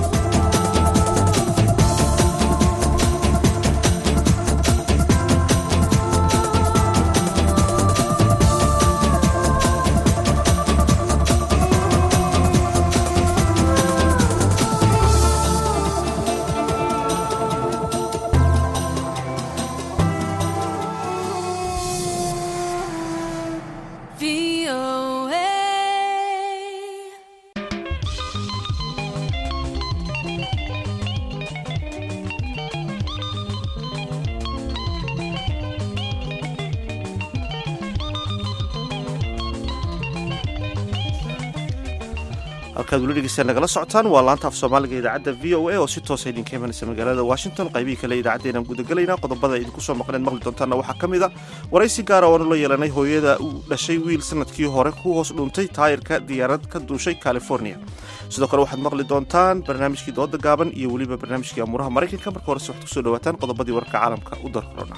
halkaad weli dhegeystaad nagala socotaan waa laanta af soomaaliga idaacadda v o a oo si toosa idinka imanaysa magaalada washington qaybihii kale idaacaddeenaan gudagelaynaa qodobada idinku soo maqleen maqli doontaanna waxaa ka mid a waraysi gaara oanu la yeelanay hooyada uu dhashay wiil sanadkii hore ku hoos dhuuntay taayirka diyaarad ka duushay california sidoo kale waxaad maqli doontaan barnaamijkii dooda gaaban iyo weliba barnaamijkii amuuraha maraykanka marka horese waxaad kusoo dhawaataan qodobadii wararka caalamka u darkorona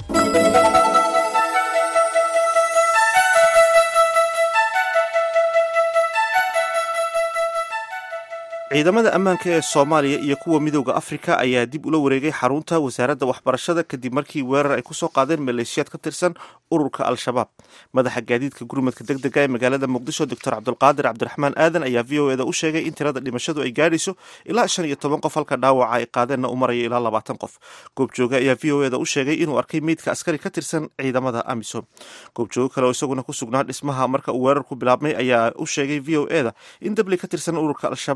ciidamada ammaanka ee soomaaliya iyo kuwa midooda afrika ayaa dib ula wareegay xarunta wasaaradda waxbarashada kadib markii weerar ay kusoo qaadeen maleeshiyaad ka tirsan ururka al-shabaab madaxa gaadiidka gurmadka deg dega ee magaalada muqdisho doctor cabdulqaadir cabdiraxmaan aadan ayaa v o eda u sheegay in tirada dhimashadu ay gaadhayso ilaa shan iyo toban qof halka dhaawaca ay qaadeenna u maraya ilaa labaatan qof goobjooge ayaa v o eda u sheegay inuu arkay meydka askari ka tirsan ciidamada amisom goobjooge kale oo isaguna ku sugnaa dhismaha marka uu weerarku bilaabmay ayaa u sheegay v o eda in dabli ka tirsan ururka al-shabaab ay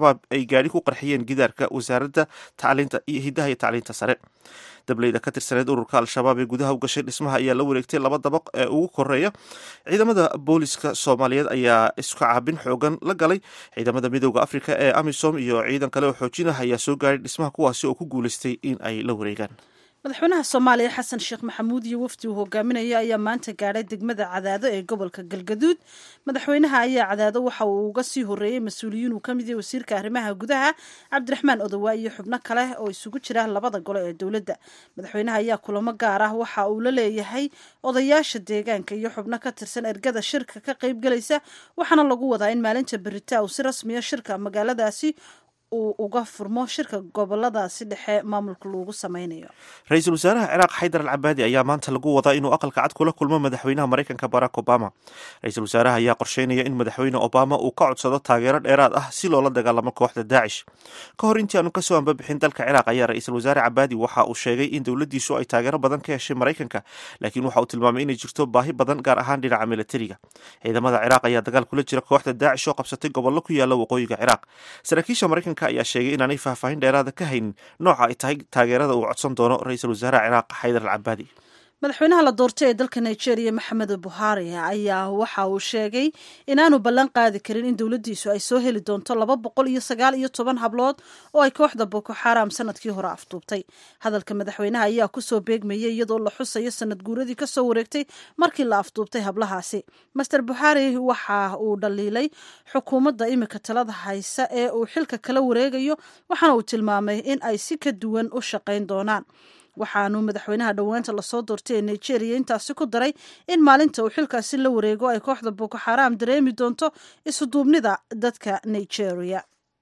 ay gaadhi ku qarxiyeen gidaarka wasaaradda tacliinta iyo hiddaha iyo tacliinta sare dableyda ka tirsaneed ururka al-shabaab ee gudaha u gashay dhismaha ayaa la wareegtay laba dabaq ee ugu koreeya ciidamada booliska soomaaliyeed ayaa isku caabin xoogan la galay ciidamada midooda afrika ee amisom iyo ciidan kale oo xoojinah ayaa soo gaadhay dhismaha kuwaasi oo ku guulaystay in ay la wareegaan madaxweynaha soomaaliya xasan sheekh maxamuud iyo wafdi uu hogaaminaya ayaa maanta gaadhay degmada cadaado ee gobolka galgaduud madaxweynaha ayaa cadaado waxa uu uga sii horeeyey mas-uuliyiin uu ka mid yahay wasiirka arrimaha gudaha cabdiraxmaan odowa iyo xubno kale oo isugu jira labada gole ee dowladda madaxweynaha ayaa kulamo gaar ah waxa uu la leeyahay odayaasha deegaanka iyo xubno ka tirsan ergada shirka ka qaybgelaysa waxaana lagu wadaa in maalinta berita uu si rasmiya shirka magaaladaasi uu uga furmo shirka goboladaasi dhexe maamulka loogu sameynayo ra-iisul wasaaraha ciraaq xaydar al cabaadi ayaa maanta lagu wadaa inuu aqalka cad kula kulmo madaxweynaha maraykanka barack obama ra-iisul wasaaraha ayaa qorsheynaya in madaxweyne obama uu ka codsado taageero dheeraad ah si loola dagaalamo kooxda daacish ka hor intii aanu kasoo ambabixin dalka ciraaq ayaa ra-iisul wasaare cabaadi waxa uu sheegay in dowladiisu ay taageero badan ka heshay maraykanka laakiin waxa uu tilmaamay inay jirto baahi badan gaar ahaan dhinaca militariga ciidamada ciraaq ayaa dagaal kula jira kooxda daacish oo qabsatay gobollo ku yaala waqooyiga ciraaq saraakiisha maraykanka ayaa sheegay inaanay faahfaahin dheeraada ka haynin nooca ay tahay taageerada uu codsan doono ra-iisul wasaaraha ciraaq xaydar al cabaadi madaxweynaha la doortay ee dalka nigeria maxamed buhari ayaa waxa uu sheegay inaanu ballan qaadi karin in dowladdiisu ay soo heli doonto laba boqol iyo sagaal iyo toban hablood oo ay kooxda boko xaram sanadkii hore afduubtay hadalka madaxweynaha ayaa kusoo beegmayay iyadoo la xusayo sanad guuradii kasoo wareegtay markii la afduubtay hablahaasi master buhari waxa uu dhaliilay xukuumadda imika talada haysa ee uu xilka kala wareegayo waxaana uu tilmaamay in ay si ka duwan u shaqayn doonaan waxaanu madaxweynaha dhowaanta lasoo doortay ee nigeria intaasi ku daray in maalinta uu xilkaasi la wareego ay kooxda boko xaram dareemi doonto isuduubnida dadka nigeria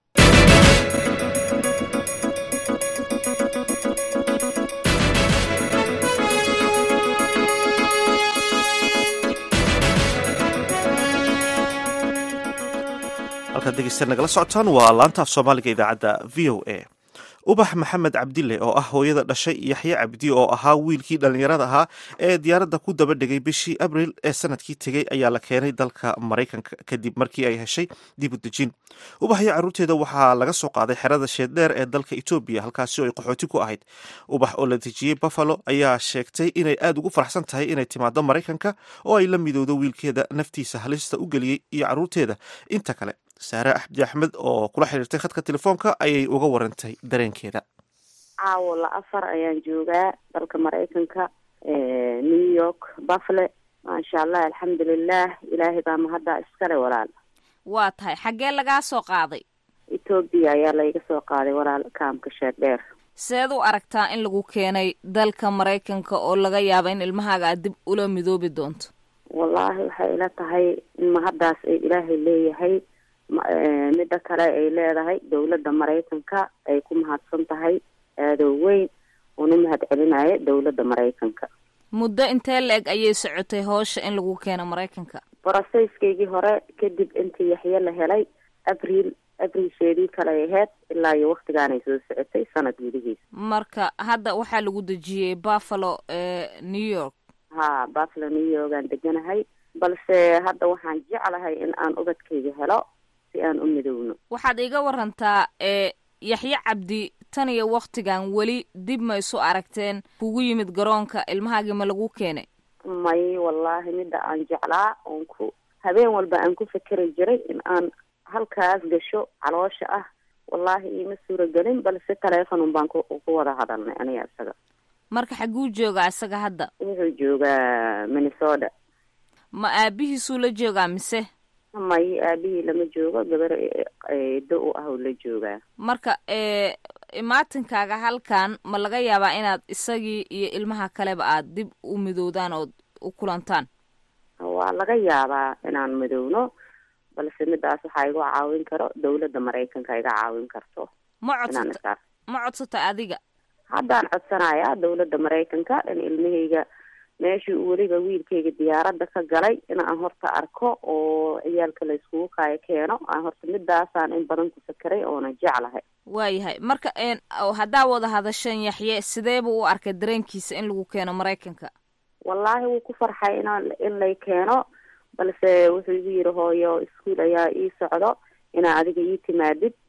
halkaad degeysta nagala socotaan waa laanta af soomaaliga idaacadda v o a ubax maxamed cabdille oo ah hooyada dhashay yaxye cabdi oo ahaa wiilkii dhallinyarada ahaa ee diyaaradda ku daba dhegay bishii abril ee sanadkii tegey ayaa la keenay dalka maraykanka kadib markii ay heshay dib u dejin ubax iyo carruurteeda waxaa laga soo qaaday xerada sheeddheer ee dalka etoobiya halkaasi oo ay qaxooti ku ahayd ubax oo la dejiyey buffalo ayaa sheegtay inay aada ugu faraxsan tahay inay timaado maraykanka oo ay la midowdo wiilkeeda naftiisa halista u geliyey iyo carruurteeda inta kale saare axdi axmed oo kula xiriirtay khadka telefoonka ayay uga warantay dareenkeeda caawo la afar ayaan joogaa dalka maraykanka new york buffle maasha allah alxamdulilah ilaahay baa mahaddaa iskale walaal waa tahay xaggee lagaa soo qaaday etoobiya ayaa layga soo qaaday walaal kaamka sheeddheer seed u aragtaa in lagu keenay dalka maraykanka oo laga yaaba in ilmahaaga aad dib ula midoobi doonto wallaahi waxay ila tahay in mahaddaas ay ilaahay leeyahay midda kale ay leedahay dowladda maraykanka ay ku mahadsan tahay aadow weyn una mahad celinayo dowladda maraykanka muddo intee la-eg ayay socotay howsha in lagu keeno maraykanka broseskeygii hore kadib intii yaxye la helay abriil abrilsheedii kale aheyd ilaa iyo waktigaanay soo socotay sanad gudihiisa marka hadda waxaa lagu dejiyey buffalo ee new york ha buffalo new york aan deganahay balse hadda waxaan jeclahay in aan ubadkayga helo si aan u midowno waxaad iga warantaa ee yaxye cabdi tan iyo waktigan weli dib ma isu aragteen kugu yimid garoonka ilmahaagii ma lagu keenay may wallaahi midda aan jeclaa oon ku habeen walba aan ku fekeri jiray in aan halkaas gasho caloosha ah wallaahi iima suuragelin balse telefonun baan ku ku wada hadalnay aniga isaga marka xaguu joogaa isaga hadda wuxuu joogaa minnesota ma aabihiisuu la joogaa mise may aabihii lama joogo gabar eedo u ah oo la joogaa marka ee imaatinkaaga halkan ma laga yaabaa inaad isagii iyo ilmaha kaleba aad dib u midoodaan ood u kulantaan waa laga yaabaa inaan midowno balse midaas waxaa igu caawin karo dowladda maraykanka iga caawin karto ma inaan codsata isaas ma codsata adiga haddaan codsanayaa dowladda maraykanka in ilmahayga meeshii uu weliba wiilkayga diyaaradda ka galay in aan horta arko oo ciyaalka la iskugu kaayo keeno aan horta midaasaan in badan ku fakeray oona jeclahay waayahay marka een oo haddaa wada hadashan yaxye sidee buu u arkay dareenkiisa in lagu keeno maraykanka wallaahi wuu ku farxay inaan in lay keeno balse wuxuu igu yidhi hooyo iskuol ayaa ii socdo inaa adiga ii timaadid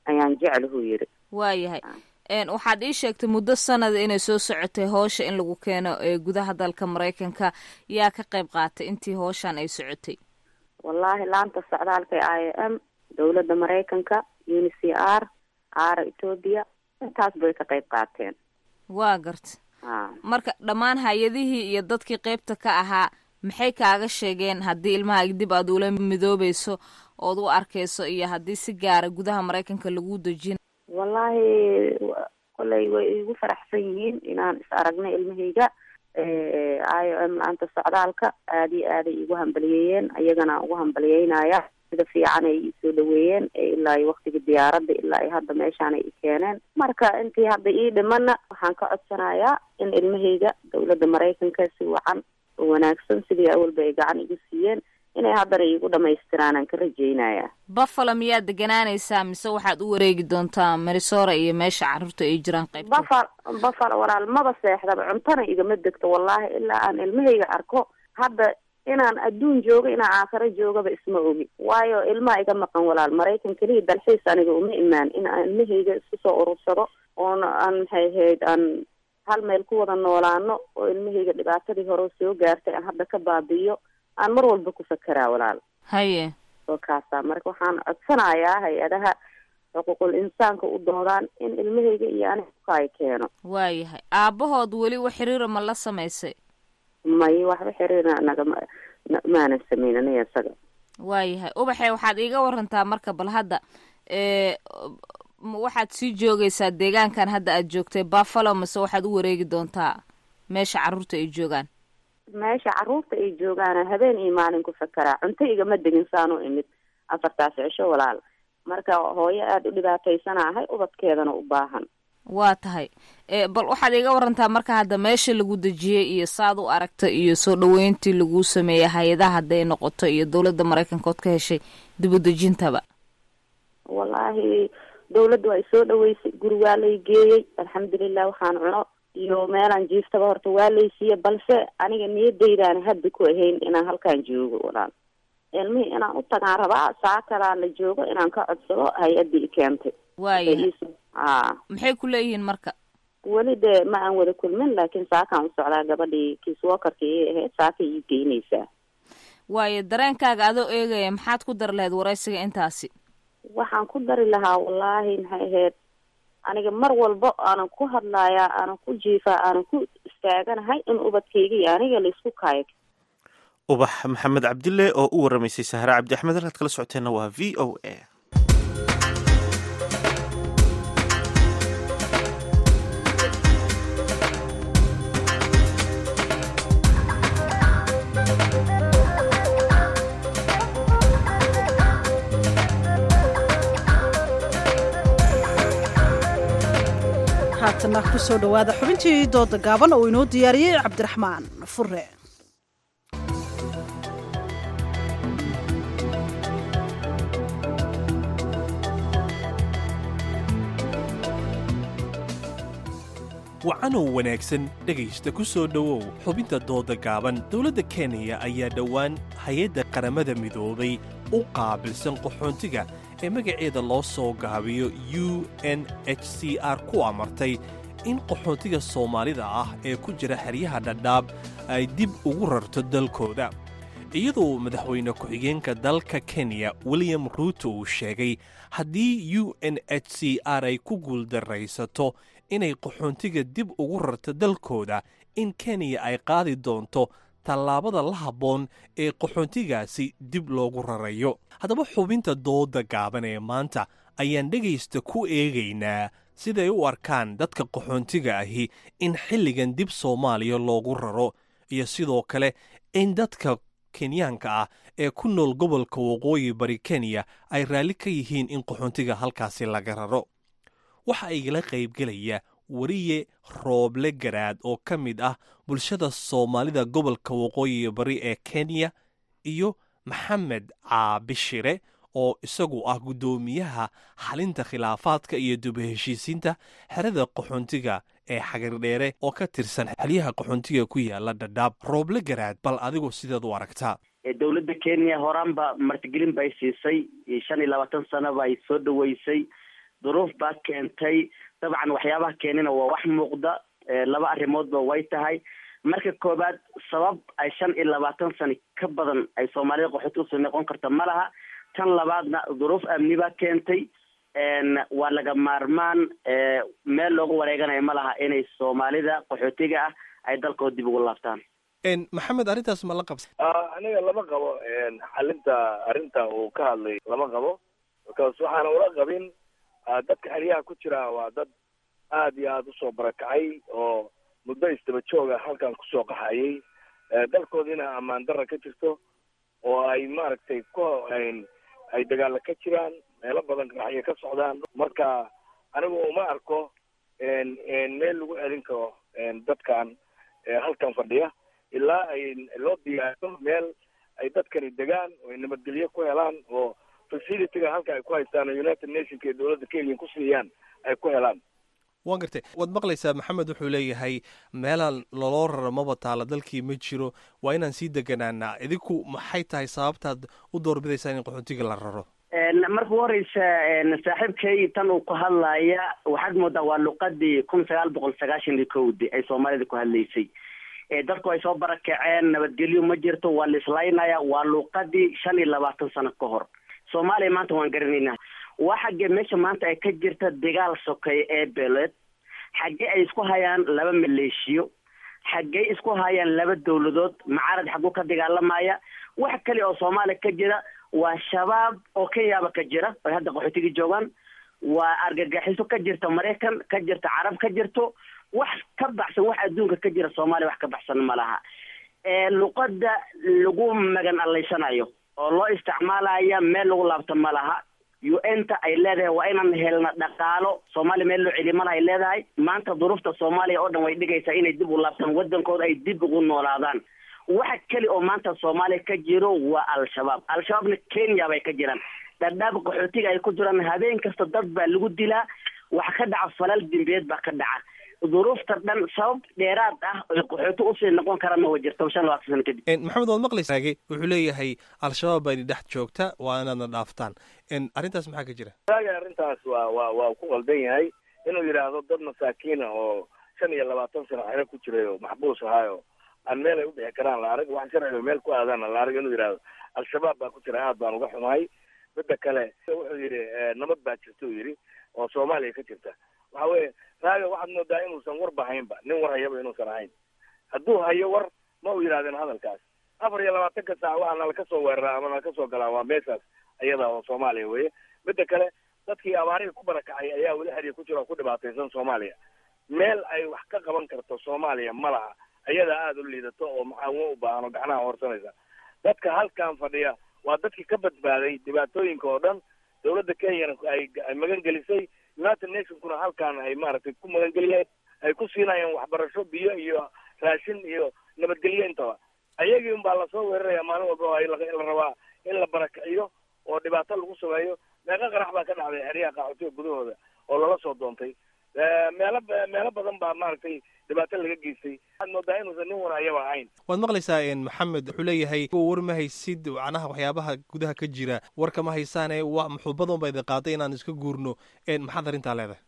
ayaan jeclahu yiri waayahay waxaad ii sheegtay muddo sanada inay soo socotay hoosha in lagu keeno ee gudaha dalka maraykanka yaa ka qayb qaatay intii hooshan ay socotay wallaahi laanta socdaalka ee i m dowladda maraykanka uni c r aara etoobiya intaas bay ka qayb qaateen waa garta marka dhammaan hay-adihii iyo dadkii qeybta ka ahaa maxay kaaga sheegeen haddii ilmaha dib aad ula midoobayso ood u arkayso iyo haddii si gaara gudaha maraykanka lagu dejin wallaahi kolley way igu faraxsan yihiin inaan is aragnay ilmahayga i o m laanta socdaalka aada iyo aaday igu hambaliyeeyeen ayagana ugu hambaliyeynaya sida fiican ay isoo dhaweeyeen ilaa iyo waktiga diyaaradda ilaa iyo hadda meeshaan ay i keeneen marka intii hadda ii dhimana waxaan ka codsanayaa in ilmahayga dowladda maraykanka si wacan oo wanaagsan sidii awalba ay gacan igu siiyeen inay haddana iigu dhamaystiraan aan ka rajeynaya buffalo miyaad deganaanaysaa mise waxaad u wareegi doontaa marisora iyo meesha carruurta ay jiraan qaybta buffalo buffalo walaal maba seexdaba cuntana igama degto wallaahi ilaa aan ilmahayga arko hadda inaan adduun joogo inaan aakhiro joogaba isma ogi waayo ilmaha iga maqan walaal maraykan keliya dalxiis aniga uma imaan in aan ilmahayga isku soo urursado oona aan maxay ahayd aan hal meel ku wada noolaano oo ilmahayga dhibaatadii hore soo gaartay aan hadda ka baabi'iyo aan mar walba ku fakeraa walaal haye oo kaasa marka waxaan codsanayaa hay-adaha xuquuqul insaanka u doodaan in ilmahayga iyo aniga ukaayo keeno waayahay aabahood weli wax xiriira ma la samaysay may waxba xiriira nagama maanan samayn aniga isaga waayahay ubaxe waxaad iiga warantaa marka bal hadda waxaad sii joogaysaa deegaankan hadda aad joogtay buffalo mase waxaad u wareegi doontaa meesha carruurta ay joogaan meesha carruurta ay joogaan habeen iyo maalin ku fakeraa cunto igama degin saan u imid afartaas cisho walaal marka hooyo aada u dhibaataysanahay ubadkeedana u baahan waa tahay bal waxaad iiga warantaa marka hadda meesha lagu dejiyey iyo saad u aragta iyo soo dhaweyntii lagu sameeyey hay-adaha hadday noqoto iyo dowladda maraykanka ood ka heshay dib u dejintaba wallaahi dawladda waa isoo dhaweysay guri waa lay geeyey alxamdulilah waxaan cuno iyo meelaan jiiftaba horta waa laysiiye balse aniga niyadaydaana hadda ku ahayn inaan halkaan joogo walaal ilmihii inaan u tagaan rabaa saakalaan la joogo inaan ka codsado hay-addii i keentay waaya a maxay ku leeyihiin marka weli dee ma aan wada kulmin laakiin saakaan u socdaa gabadhii kiiswokarka ii ahayd saaka ii geynaysaa waayo dareenkaaga adoo eegaya maxaad ku dari lahayd waraysiga intaasi waxaan ku dari lahaa wallaahi maxay ahayd aniga mar walba aanan ku hadlayaa aanan ku jiifaa aanan ku istaaganahay in ubadkayga iyo aniga laisku kaayo ubax maxamed cabdille oo u waramaysay sahre cabdi axmed halkaad kala socoteenna waa v o a haatana kusoo dhowaada xubintii dooda gaaban oo inoo diyaariyey cabdiraxmaan fure wacanow wanaagsan dhegaysta ku soo dhowow xubinta dooda gaaban dowladda kenya ayaa dhowaan hay-adda qaramada midoobay u qaabilsan qaxoontiga ee magaceeda loo soo gaabiyo u n h c r ku amartay in qaxoontiga soomaalida ah ee ku jira xeryaha dhadhaab ay dib ugu rarto dalkooda iyadoo madaxweyne ku-xigeenka dalka kenya william ruuto uu sheegay haddii u n h c r ay ku guuldarraysato inay qaxoontiga dib ugu rarto dalkooda in kenya ay qaadi doonto tallaabada la habboon ee qaxoontigaasi dib loogu rarayo haddaba xubinta dooda gaaban ee maanta ayaan dhegaysta ku eegaynaa siday u arkaan dadka qaxoontiga ahi in xilligan dib soomaaliya loogu raro iyo sidoo kale in dadka kenyaanka ah ee ku nool gobolka waqooyi bari kenya ay raalli ka yihiin in qaxoontiga halkaasi laga raro waxaa igala qaybgelaya weriye rooble garaad oo ka mid ah bulshada soomaalida gobolka waqooyi bari ee kenya iyo maxamed caabishire oo isagu ah guddoomiyaha xalinta khilaafaadka iyo duba heshiisiinta xerada qaxoontiga ee xagardheere oo ka tirsan xelyaha qaxoontiga ku yaala dhadhaab rooble garaad bal adigu sideed u aragtaa dowladda kenya horaanba martigelin bay siisay shan iyo labaatan sano bay soo dhoweysay duruuf baa keentay dabcan waxyaabaha keenina waa wax muuqda laba arrimoodba way tahay marka koowaad sabab ay shan iyo labaatan sano ka badan ay soomaalida qaxooti usoo noqon karta ma laha tan labaadna duruuf amni baa keentay waa laga maarmaan meel loogu wareeganayo ma laha inay soomaalida qaxootiga ah ay dalkooda dib ugu laabtaan maxamed arrintaas ma la qabsa aniga lama qabo xalinta arrinta uu ka hadlay lama qabo because waxaana ula qabin dadka xeryaha ku jira waa dad aad iyo aada usoo barakacay oo muddo istaba jooga halkan kusoo qaxayay dalkoodiina ammaan darra ka jirto oo ay maaragtay ku ay dagaala ka jiraan meelo badan raxyo ka socdaan marka anigu uma arko meel lagu celin karo dadkan halkan fadhiya ilaa ay loo diyaariyo meel ay dadkani degaan oo ay nabadgelyo ku helaan oo facilityga halka ay ku haystaan oo united nationka iyo dowladda kenya ku siiyaan ay ku helaan waan gartay waad maqlaysaa maxamed wuxuu leeyahay meelaan loloo raro maba taala dalkii ma jiro waa inaan sii deganaanaa idinku maxay tahay sababtaad u doorbidaysaan in qaxootiga la raro marka u horeysa saaxiibkay tan uu ku hadlaya waxaad moodaa waa luqadii kun sagaal boqol sagaashan iyo kowdi ay soomaalida ku hadlaysay dadku ay soo barakaceen nabadgelyo ma jirto waa la islaynaya waa luuqadii shan iyo labaatan sano ka hor soomaaliya maanta waan garanaynaa waa xaggee meesha maanta ay ka jirta dagaal sokeeye ee beeleed xaggee ay isku hayaan laba maleeshiyo xaggee isku hayaan laba dawladood macarad xagguu ka dagaalamaya wax kale oo soomaaliya ka jira waa shabaab oo kenyaaba ka jira ay hadda qaxootigii joogaan waa argagaxiso ka jirta maraykan ka jirta carab ka jirto wax ka baxsan wax adduunka ka jira soomaaliya wax ka baxsan ma laha luqada lagu magan allaysanayo oo loo isticmaalaya meel lagu laabto ma laha u n ta ay leedahay waa inaan helna dhaqaalo soomaaliya meel loo celiya malaha ay leedahay maanta duruufta soomaaliya oo dhan way dhigaysaa inay dib u laabtaan waddankooda ay dib ugu noolaadaan waxa keli oo maanta soomaaliya ka jiro waa al-shabaab al-shabaabna kenya bay ka jiraan dhadhaab qaxootiga ay ku jiraan habeen kasta dad baa lagu dilaa waxa ka dhaca falal dembiyeed baa ka dhaca duruufta dhan sabab dheeraad ah oy qaxooti usii noqon karaan ma jirto shan labaatan sano kadib maxamed waad maqlaysaage wuxuu leeyahay al-shabaab baa idin dhex joogta waa inaadna dhaaftaan arrintaas maxaa ka jira raaga arrintaas waa waa waa ku qaldan yahay inuu yidhaahdo dad masaakiina oo shan iyo labaatan sano xero ku jiray oo maxbuus ahaayo aan meel ay u bixi karaan la arag wax sharciga meel ku aadaan la arag inuu yidhaahdo al-shabaab baa ku jira aad baan uga xumahay midda kale wuxuu yidhi nabad baa jirta uu yidhi oo soomaaliya ka jirta waxa weeye raaga waxaad moodaa inuusan warba haynba nin war hayaba inuusan ahayn hadduu hayo war ma uu yidhahdeen hadalkaas afar iyo labaatanka saac waxaa nala ka soo weeraraa ama nala ka soo galaa waa meeshaas ayada oo soomaaliya weye midda kale dadkii abaarihii ku barakacay ayaa weli xeriya ku jira oo ku dhibaataysan soomaaliya meel ay wax ka qaban karto soomaaliya ma laha ayadaa aada u liidato oo maxaawin u baahan oo gacnaha horsanaysa dadka halkan fadhiya waa dadkii ka badbaaday dhibaatooyinka oo dhan dawladda kenyana ay ay magan gelisay united nationkuna halkan ay maaragtay ku magangeliyeen ay ku siinayaan waxbarasho biyo iyo raashin iyo nabadgelyo intaba ayagii unbaa lasoo weeraraya maalin walba in la rabaa in la barakiciyo oo dhibaato lagu sameeyo meeqa qarax baa ka dhacday xeryaha qaxootiga gudahooda oo lala soo doontay meelo meelo badan baa maaragtay dhibaato laga geystay waxaad moodaa inuusan nin war ayaba ahayn waad maqlaysaa maxamed wuxuu leeyahay war ma haysid macnaha waxyaabaha gudaha ka jira warka ma haysaane wa muxuubadan ba idin qaaday inaan iska guurno maxaad arrintaa leedahay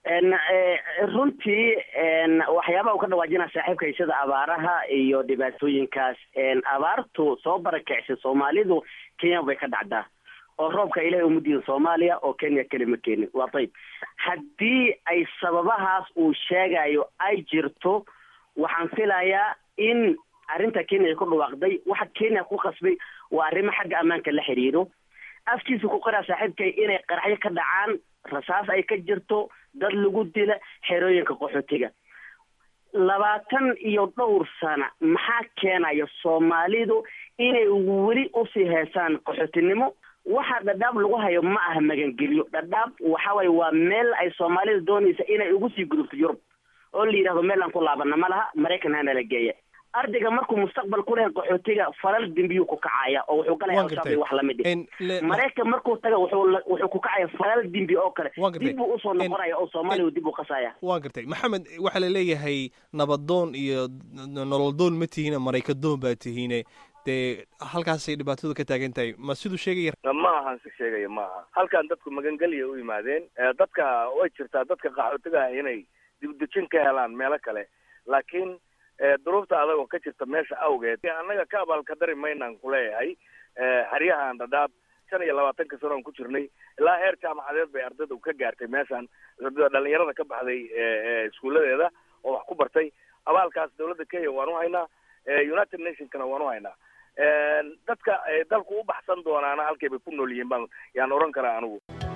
runtii waxyaabaha uu ka dhawaajinaa saaxiibkay sida abaaraha iyo dhibaatooyinkaas abaartu soo barakicsay soomaalidu kenya bay ka dhacdaa oo roobka ilahay uma diin soomaaliya oo kenya keli ma keenin waa dayb haddii ay sababahaas uu sheegayo ay jirto waxaan filayaa in arrinta kenya ay ku dhawaaqday waxa kenya ku qasbay waa arrimo xagga ammaanka la xiriiro afkiisa ku qoraa saaxiibkay inay qaraxyo ka dhacaan rasaas ay ka jirto dad lagu dila xerooyinka qaxootiga labaatan iyo dhowr sana maxaa keenaya soomaalidu inay weli usii heesaan qaxootinimo waxa dhadhaab lagu hayo ma aha magangelyo dhadhaab waxa waye waa meel ay soomaalida doonaysa inay ugu sii gudubto yurub oo la yidhahdo meel aan ku laabana ma laha maraykan hana la geeya ardayga markuu mustaqbal ku lehay qaxootiga falal dembiyuu ku kacaya oo wuxuu galaya alshaabay wax lamid i maraykan markuu taga wuxuu wuxuu ku kacaya falal dembi oo kale dib buu usoo noqonaya oo soomaaliya dib u qasaya waa gartay maxamed waxaa la leeyahay nabadoon iyo nololdoon ma tihiine maraykadoon baa tihiine dee halkaasay dhibaatadu ka taagan tahay ma siduu sheegaya ma ahan si sheegaya ma aha halkan dadku magangelya u yimaadeen dadka way jirtaa dadka qaxootiga ah inay dibdejin ka helaan meelo kale laakiin duruufta adagoo ka jirta meesha awgeed annaga ka abaalkadari maynaan kuleeyahay xeryahan dhadhaab shan iyo labaatanka sano aan ku jirnay ilaa heer jaamacadeed bay ardayda ka gaartay meeshan dhalinyarada ka baxday iskuuladeeda oo wax ku bartay abaalkaas dawladda kenya waan u haynaa united nationkana waan u haynaa dadka dalku u baxsan doonaana halkay bay ku nool yihiin baan yaan oran karaa anigu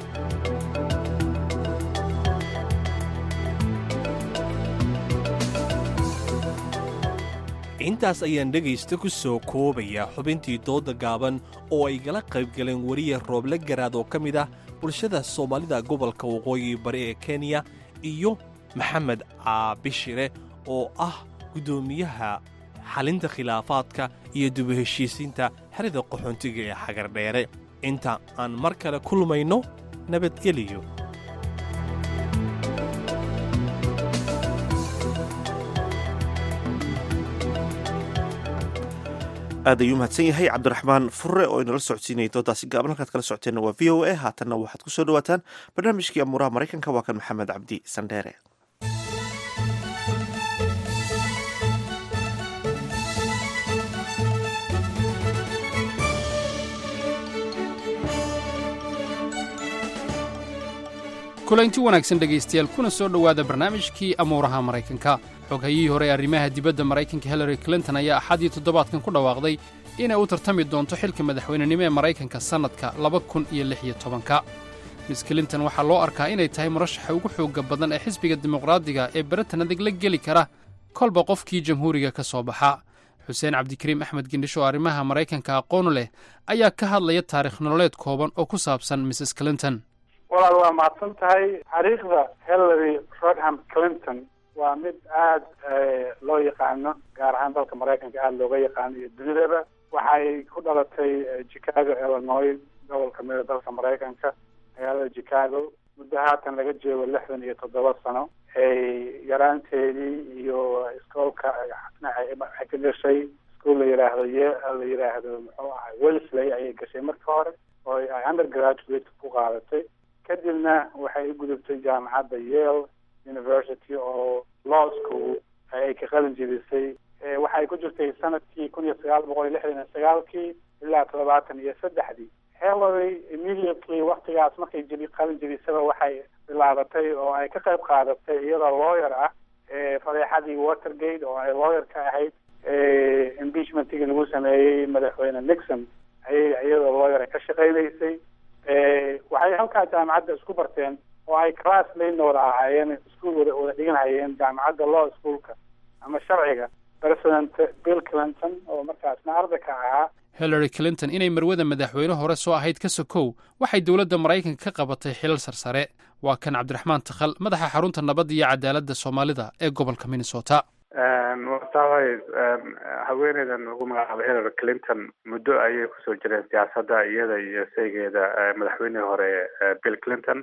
intaas ayaan dhegaysta ku soo koobayaa xubintii dooda gaaban oo ay gala qayb galeen weriya rooble garaad oo ka mid ah bulshada soomaalida gobolka waqooyi bari ee kenya iyo maxamed caabishire oo ah guddoomiyaha xalinta khilaafaadka iyo dubu heshiisiinta xerida qaxoontiga ee xagardheere inta aan mar kale kulmayno nabadgeliyo aad ayuu mahadsan yahay cabdiraxmaan furre oo inala socodsiinayay doodaasi gaaban halkaad kala socoteenna waa v o a haatanna waxaad ku soo dhawaataan barnaamijkii amuuraha maraykanka waa kan maxamed cabdi sandheere kulanti wanaagsan dhegaystayaal kuna soo dhowaada barnaamijkii amuuraha maraykanka xoghayihii hore ee arrimaha dibadda maraykanka hillary clinton ayaa axadii toddobaadkan ku dhawaaqday inay u tartami doonto xilka madaxweynenimo ee maraykanka sannadka laba kun iyo lix iyo tobanka miss clinton waxaa loo arkaa inay tahay murashaxa ugu xoogga badan ee xisbiga dimuqraadiga ee baratan adag la geli kara kolba qofkii jamhuuriga ka soo baxa xuseen cabdikariim axmed gendhish oo arrimaha maraykanka aqoonu leh ayaa ka hadlaya taarikh nololeed kooban oo ku saabsan mrs clinton walaal waa mahadsan tahay taariikhda hillary rodham clinton waa mid aada loo yaqaano gaar ahaan dalka maraykanka aada looga yaqaano iyo dunidaba waxay ku dhalatay chicago illinois gobolka mida dalka maraykanka magaalada chicago muddo haatan laga joogo lixdan iyo toddoba sano yaraanteedii iyo iskoolka waxay ka gashay iskuol la yidhaahdo ye la yidhaahdo muxuu ahay wellesley ayay gashay marka hore oo ay undergraduate ku qaadatay kadibna waxay u gudubtay jaamacadda yale university oo law school ay ka qalin jebisay waxay ku jirtay sanadkii kun iyo sagaal boqol iyo lixdan iyo sagaalkii ilaa toddobaatan iyo saddexdii hillary immediately waktigaas markay jebi qalin jebisaba waxay bilaabatay oo ay ka qayb qaadatay iyadoo lawyer ah fadeexadii watergate oo ay lawyer ka ahayd impeachmentigii lagu sameeyey madaxweyne nixon ayay iyadoo lawyer ka shaqaynaysay waxay halkaa jaamacadda isku barteen oo ay class layna wada ahaayeen iskuol wada wada dhiganhayeen jaamacadda law schoolka ama sharciga president bill clinton oo markaasna arday ka ahaa hillary clinton inay marwada madaxweyne hore soo ahayd ka sokow waxay dowladda maraykanka ka qabatay xilal sarsare waa kan cabdiraxmaan takhal madaxa xarunta nabadda iyo cadaaladda soomaalida ee gobolka minnesota waatahay haweeneydan lagu magacaabo hillary clinton muddo ayay kusoo jireen siyaasadda iyada iyo saygeeda madaxweynihii hore bill clinton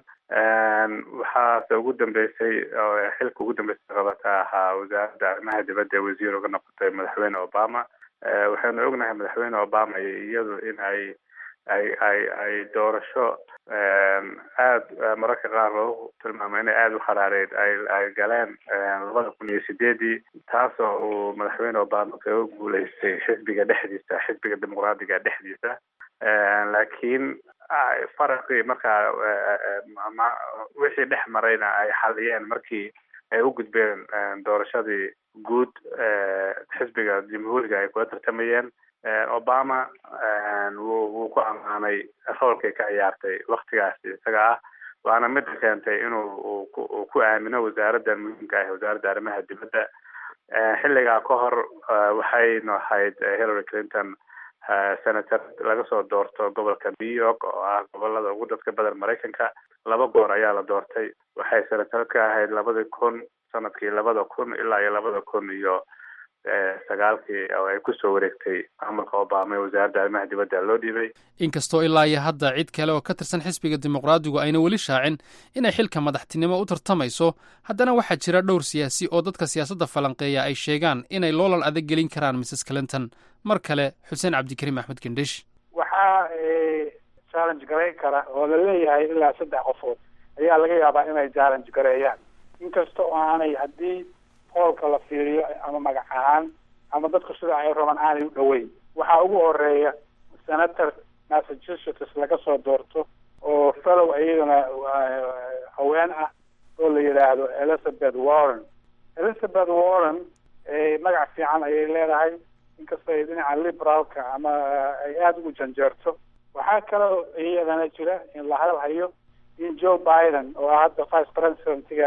waxaase ugu dambeysay xilka ugu dambeysay qabata ahaa wasaaradda arrimaha dibadda ee wasiir uga noqotay madaxweyne obama waxaynu ognahay madaxweyne obama iyadu in ay ay ay ay doorasho aada mararka qaar loogu tilmaamo inay aada u kharaareyd ay ay galeen labada kun iyo sideedii taasoo uu madaxweyne obama kaga guuleystay xisbiga dhexdiisa xisbiga dimuqraadiga dhexdiisa laakiin faraqii markaa wixii dhex marayna ay xaliyeen markii ay u gudbeen doorashadii guud xisbiga jamhuuriga ay kula tartamayeen obama wuu wuu ku ammaanay roolkay ka ciyaartay waktigaasi isaga ah waana mida keentay inuu uu ku aamino wasaaraddan muhiimka ah wasaaradda arrimaha dibadda xilligaa ka hor waxaynu ahayd hillary clinton senator laga soo doorto gobolka new york oo ah gobolada ugu dadka badan maraykanka laba goor ayaa la doortay waxay senator ka ahayd labadii kun sanadkii labada kun ilaa iyo labada kun iyo sagaalkii oo ay kusoo wareegtay maamulka obama ee wasaaradda arrimaha dibadda loo dhiibay inkastoo ilaa iyo hadda cid kale oo ka tirsan xisbiga dimuqraadigu ayna weli shaacin inay xilka madaxtinimo u tartamayso haddana waxaa jira dhowr siyaasi oo dadka siyaasadda falanqeeya ay sheegaan inay loolan adag gelin karaan mrs clinton mar kale xuseen cabdikariim axmed gendhish waxaa challenge garayn kara oo la leeyahay ilaa saddex qofood ayaa laga yaabaa inay challenge gareeyaan inkasta oo aanay haddii hoolka la fiiriyo ama magac ahaan ama dadku sida ay rabaan aanay u dhoweyn waxaa ugu horeeya senator massachusetts laga soo doorto oo fellow iyadana haween ah oo la yidhaahdo elizabeth warren elizabeth warren magac fiican ayay leedahay inkastoo ay dhinaca liberaalka ama ay aada ugu janjeerto waxaa kaloo iyadana jira in la hadalhayo in joe biden oo hadda vice presidentiga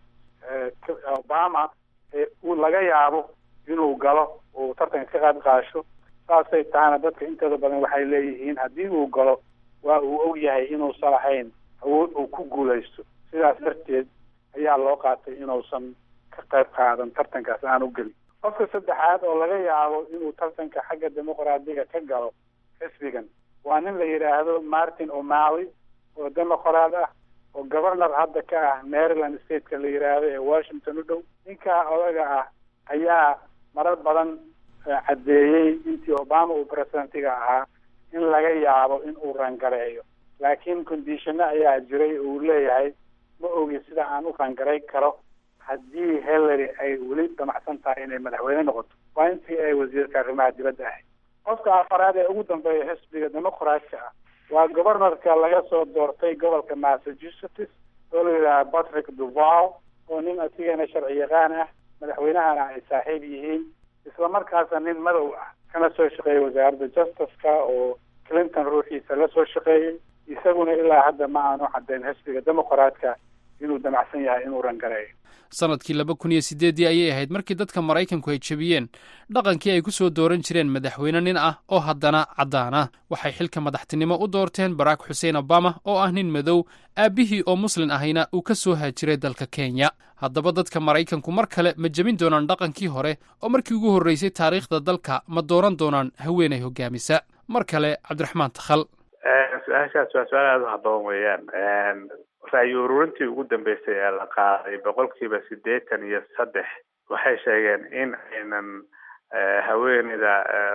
obama uu laga yaabo inuu galo uu tartanka ka qayb qaasho saasay tahana dadka intooda badan waxay leeyihiin haddii uu galo waa uu og yahay inuusan lahayn awood uu ku guulaysto sidaas darteed ayaa loo qaatay inuusan ka qayb qaadan tartankaas aan u gelin qofka saddexaad oo laga yaabo inuu tartanka xagga dimuqraadiga ka galo xisbigan waa nin la yidhaahdo martin o'malley oo dimuqraad ah oo governor hadda ka ah maryland stateka la yidhaahdo ee washington u dhow ninkaa odaga ah ayaa marar badan caddeeyey intii obama uu presidentiga ahaa in laga yaabo in uu rangareeyo laakiin conditionno ayaa jiray uu leeyahay ma ogi sida aan u rangaray karo haddii hillary ay weli damacsan tahay inay madaxweyne noqoto waa intii ay wasiirka arrimaha dibadda ahayd qofka afaraad ee ugu dambeeya xisbiga dimuqraadka ah waa governorka laga soo doortay gobolka massachusetts oo la yidhaha patrick duval oo nin asigana sharci yaqaan ah madaxweynahana ay saaxiib yihiin isla markaasna nin madow ah kana soo shaqeeyay wasaaradda justiceka oo clinton ruuxiisa la soo shaqeeyey isaguna ilaa hadda ma aanu caddayn xisbiga dimuqraadka inuu damacsan yahay inuu rangareeyo sanadkii laba kun iyo sideeddii ayay ahayd markii dadka maraykanku ay jebiyeen dhaqankii ay ku soo dooran jireen madaxweyne nin ah oo haddana caddaan ah waxay xilka madaxtinimo u doorteen barack xuseen obama oo ah nin madow aabbihii oo muslin ahayna uu ka soo haajiray dalka kenya haddaba dadka maraykanku mar kale ma jebin doonaan dhaqankii hore oo markii ugu horreysay taariikhda dalka ma dooran doonaan haweenay hogaamisa mar kale cabdiraxmaan takhal su-aashaas waa su-aal aada u haboon weeyaan ra'yi ururintii ugu dambeysay ee la qaaday boqolkiiba siddeetan iyo saddex waxay sheegeen in aynan haweeneyda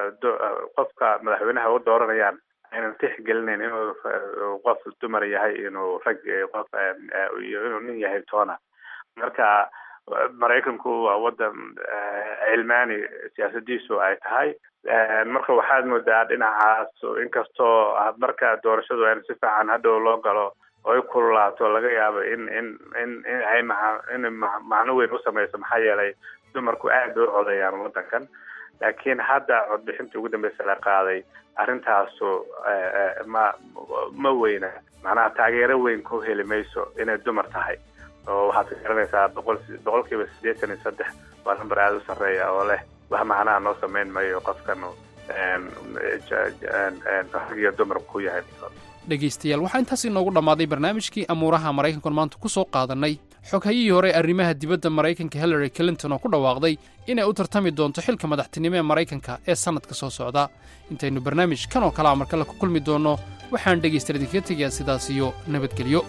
qofka madaxweynaha u dooranayaan aynan tixgelinayn inuu qof dumar yahay inuu rag qof iyo inuu nin yahay toona marka maraykanku waa wadan cilmaani siyaasadiisu ay tahay marka waxaad moodaa dhinacaas inkastoo marka doorashadu ayna si fiican hadhow loo galo oo ay kululaato laga yaabo in in in in ay maa in macno weyn u samayso maxaa yeelay dumarku aad bay u codayaan waddankan laakiin hadda codbixintii ugu dambeysa la qaaday arrintaasu ma ma weyna macnaha taageero weyn ku heli mayso inay dumar tahay oo waxaad ka garanaysaa boqol boqolkiiba siddeetan iyo saddex waa namber aada u sarreeya oo leh wax macnaha noo sameyn mayo qofkan rag iyo dumar ku yahay dhegaystayaal waxaa intaas inoogu dhammaaday barnaamijkii amuuraha maraykankan maanta ku soo qaadannay xoghayihii hore arrimaha dibadda maraykanka hillary clinton oo ku dhawaaqday inay u tartami doonto xilka madaxtinimo ee maraykanka ee sannadka soo socda intaynu barnaamij kan oo kalea mar kale ku kulmi doonno waxaan dhegaystayaal idinkaga tegayaa sidaas iyo nabadgelyo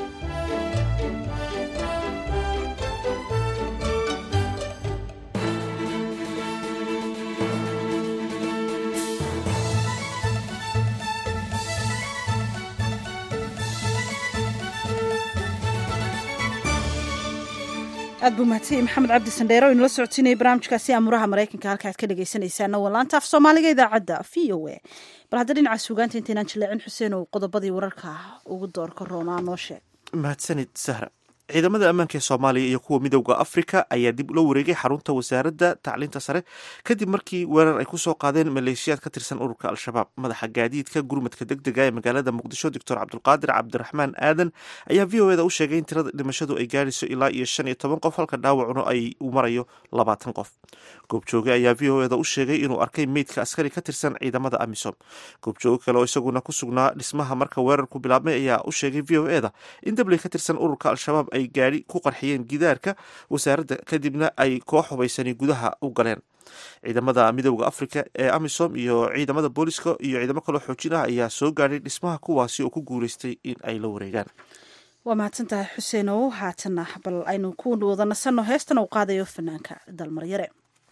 aad buu mahadsanyahy maxamed cabdi sandheere o inula socodsiinaya barnaamijkaasi aamuraha maraykanka halka aad ka dhegaysanaysaana waa laanta af soomaaliga idaacadda v o a bal hadda dhinaca suugaanta intaynaan jaleecin xuseen oo qodobadii wararka ugu doorka roonaa noo sheeg mahadsanid sahra ciidamada ammaanka ee soomaaliya iyo kuwa midowda afrika ayaa dib ula wareegay xarunta wasaaradda tacliinta sare kadib markii weerar ay kusoo qaadeen maleeshiyaad ka tirsan ururka al-shabaab madaxa gaadiidka gurmadka deg dega ee magaalada muqdisho doctor cabdulqaadir cabdiraxmaan aadan ayaa v o eda u sheegay in tirada dhimashadu ay gaarayso ilaa iyo shan iyo toban qof halka dhaawacuna ay u marayo labaatan qof goobjooge ayaa v o eda u sheegay inuu arkay meydka askari ka tirsan ciidamada amisom goobjooge kale oo isaguna ku sugnaa dhismaha marka weerarku bilaabmay ayaa u sheegay v o eda in dabley ka tirsan ururka al-shabaab ay gaari ku qarxiyeen gidaarka wasaaradda kadibna ay koox hubaysani gudaha u galeen ciidamada midooda africa ee amisom iyo ciidamada booliska iyo ciidamo kaloo xoojin ah ayaa soo gaadhay dhismaha kuwaasi oo ku guuleystay in ay la wareegaan waa mahadsantahay xuseenow haatana bal aynu ku wada nasanno heestana uu qaadayo fanaanka dalmaryare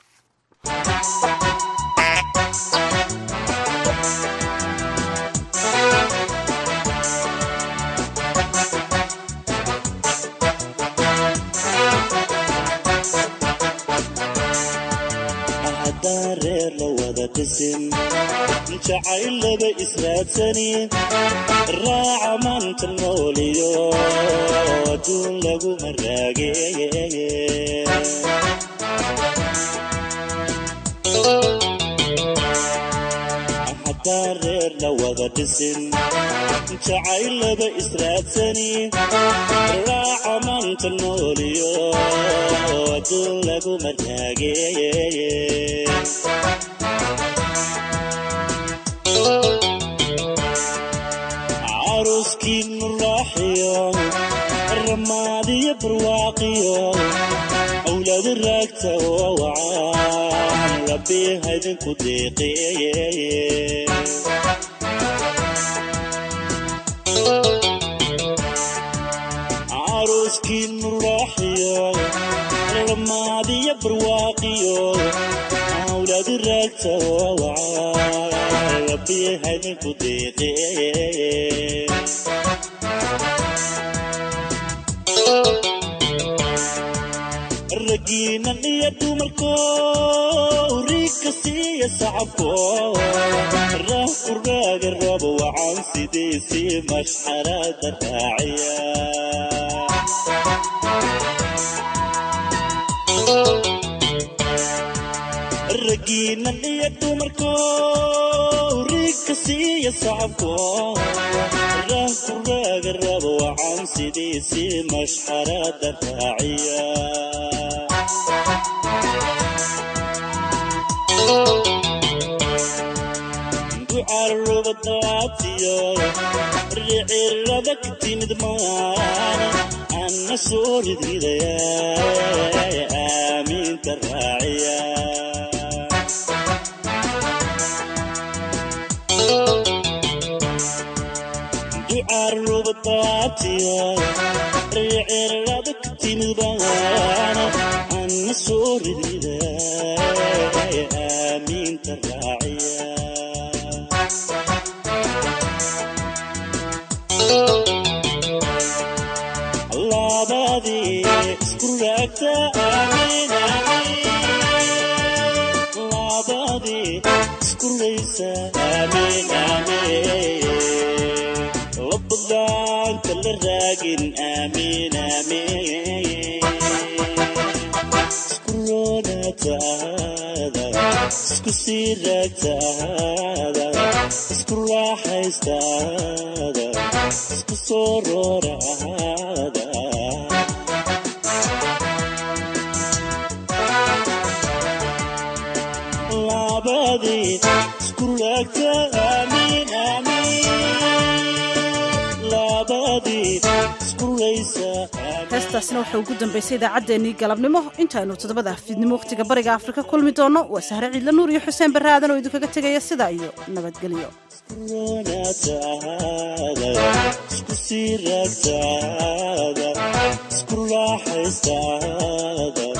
haddaan reer la wada dhisin jacayl laba israadsanin raaca maanta nooliyo adduun laguma raageeye haddaan reer la wada dhisin jacayl laba israadsanin raaca maanta nooliyo adduun laguma raageeye caruskiinu raaxiyo ramaadiyo barwaaqiyo awlaadu raagta oo wacaan rabbi haydinku deeqeeye caruskiinu raaxiyo ramaadiyo barwaaqiyo awlaadu raagta oo wacaan rabbi haydinku deeqeeye ragiinan iyo dumarko riigka siiya sacabko raah kuraaga rabo wacan sidiisii mashxarada raaciya ragiinan iyo dumarko riigka siiya sacabko raah kuraaga rabo wacan sidiisii mashxarada raaciya ducarubadaatiyo ricirada ka timid maan anna soo ridridaya aamiinta raaciya ducarubadaatiyo ricirada ka timid maan anna soo ridridaya aamiinta raaciya labadii isku raagta amiin labadii isku raysa amiin amiin labadaanka la raagin amiin amiin isku roonaataada isku sii raagtaada isku raaxaystaada isku soo rooraada labadii isku raagta amiin amiin labadii isku raysa heestaasna waxay ugu dambaysay idaacaddeenii galabnimo intaaynu toddobada fiidnimo wakhtiga bariga afrika kulmi doonno waa sahre ciidla nuur iyo xuseen barre aadan oo idinkaga tegaya sidaa iyo nabadgelyo roonaataada isku sii raagtaada isku raaxaystaada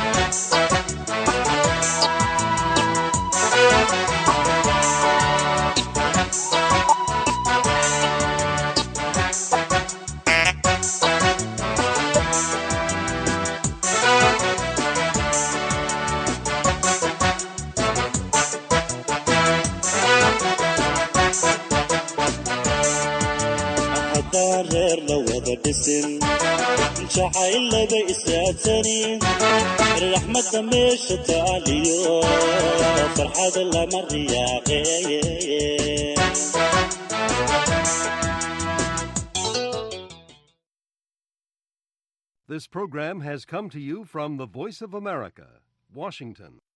haddaan reer la wada dhisin jacayl laba israadsanin raxmadda meesha taaliyo farxada lama riyaaqeeye This program has come to you from the Voice of America, Washington.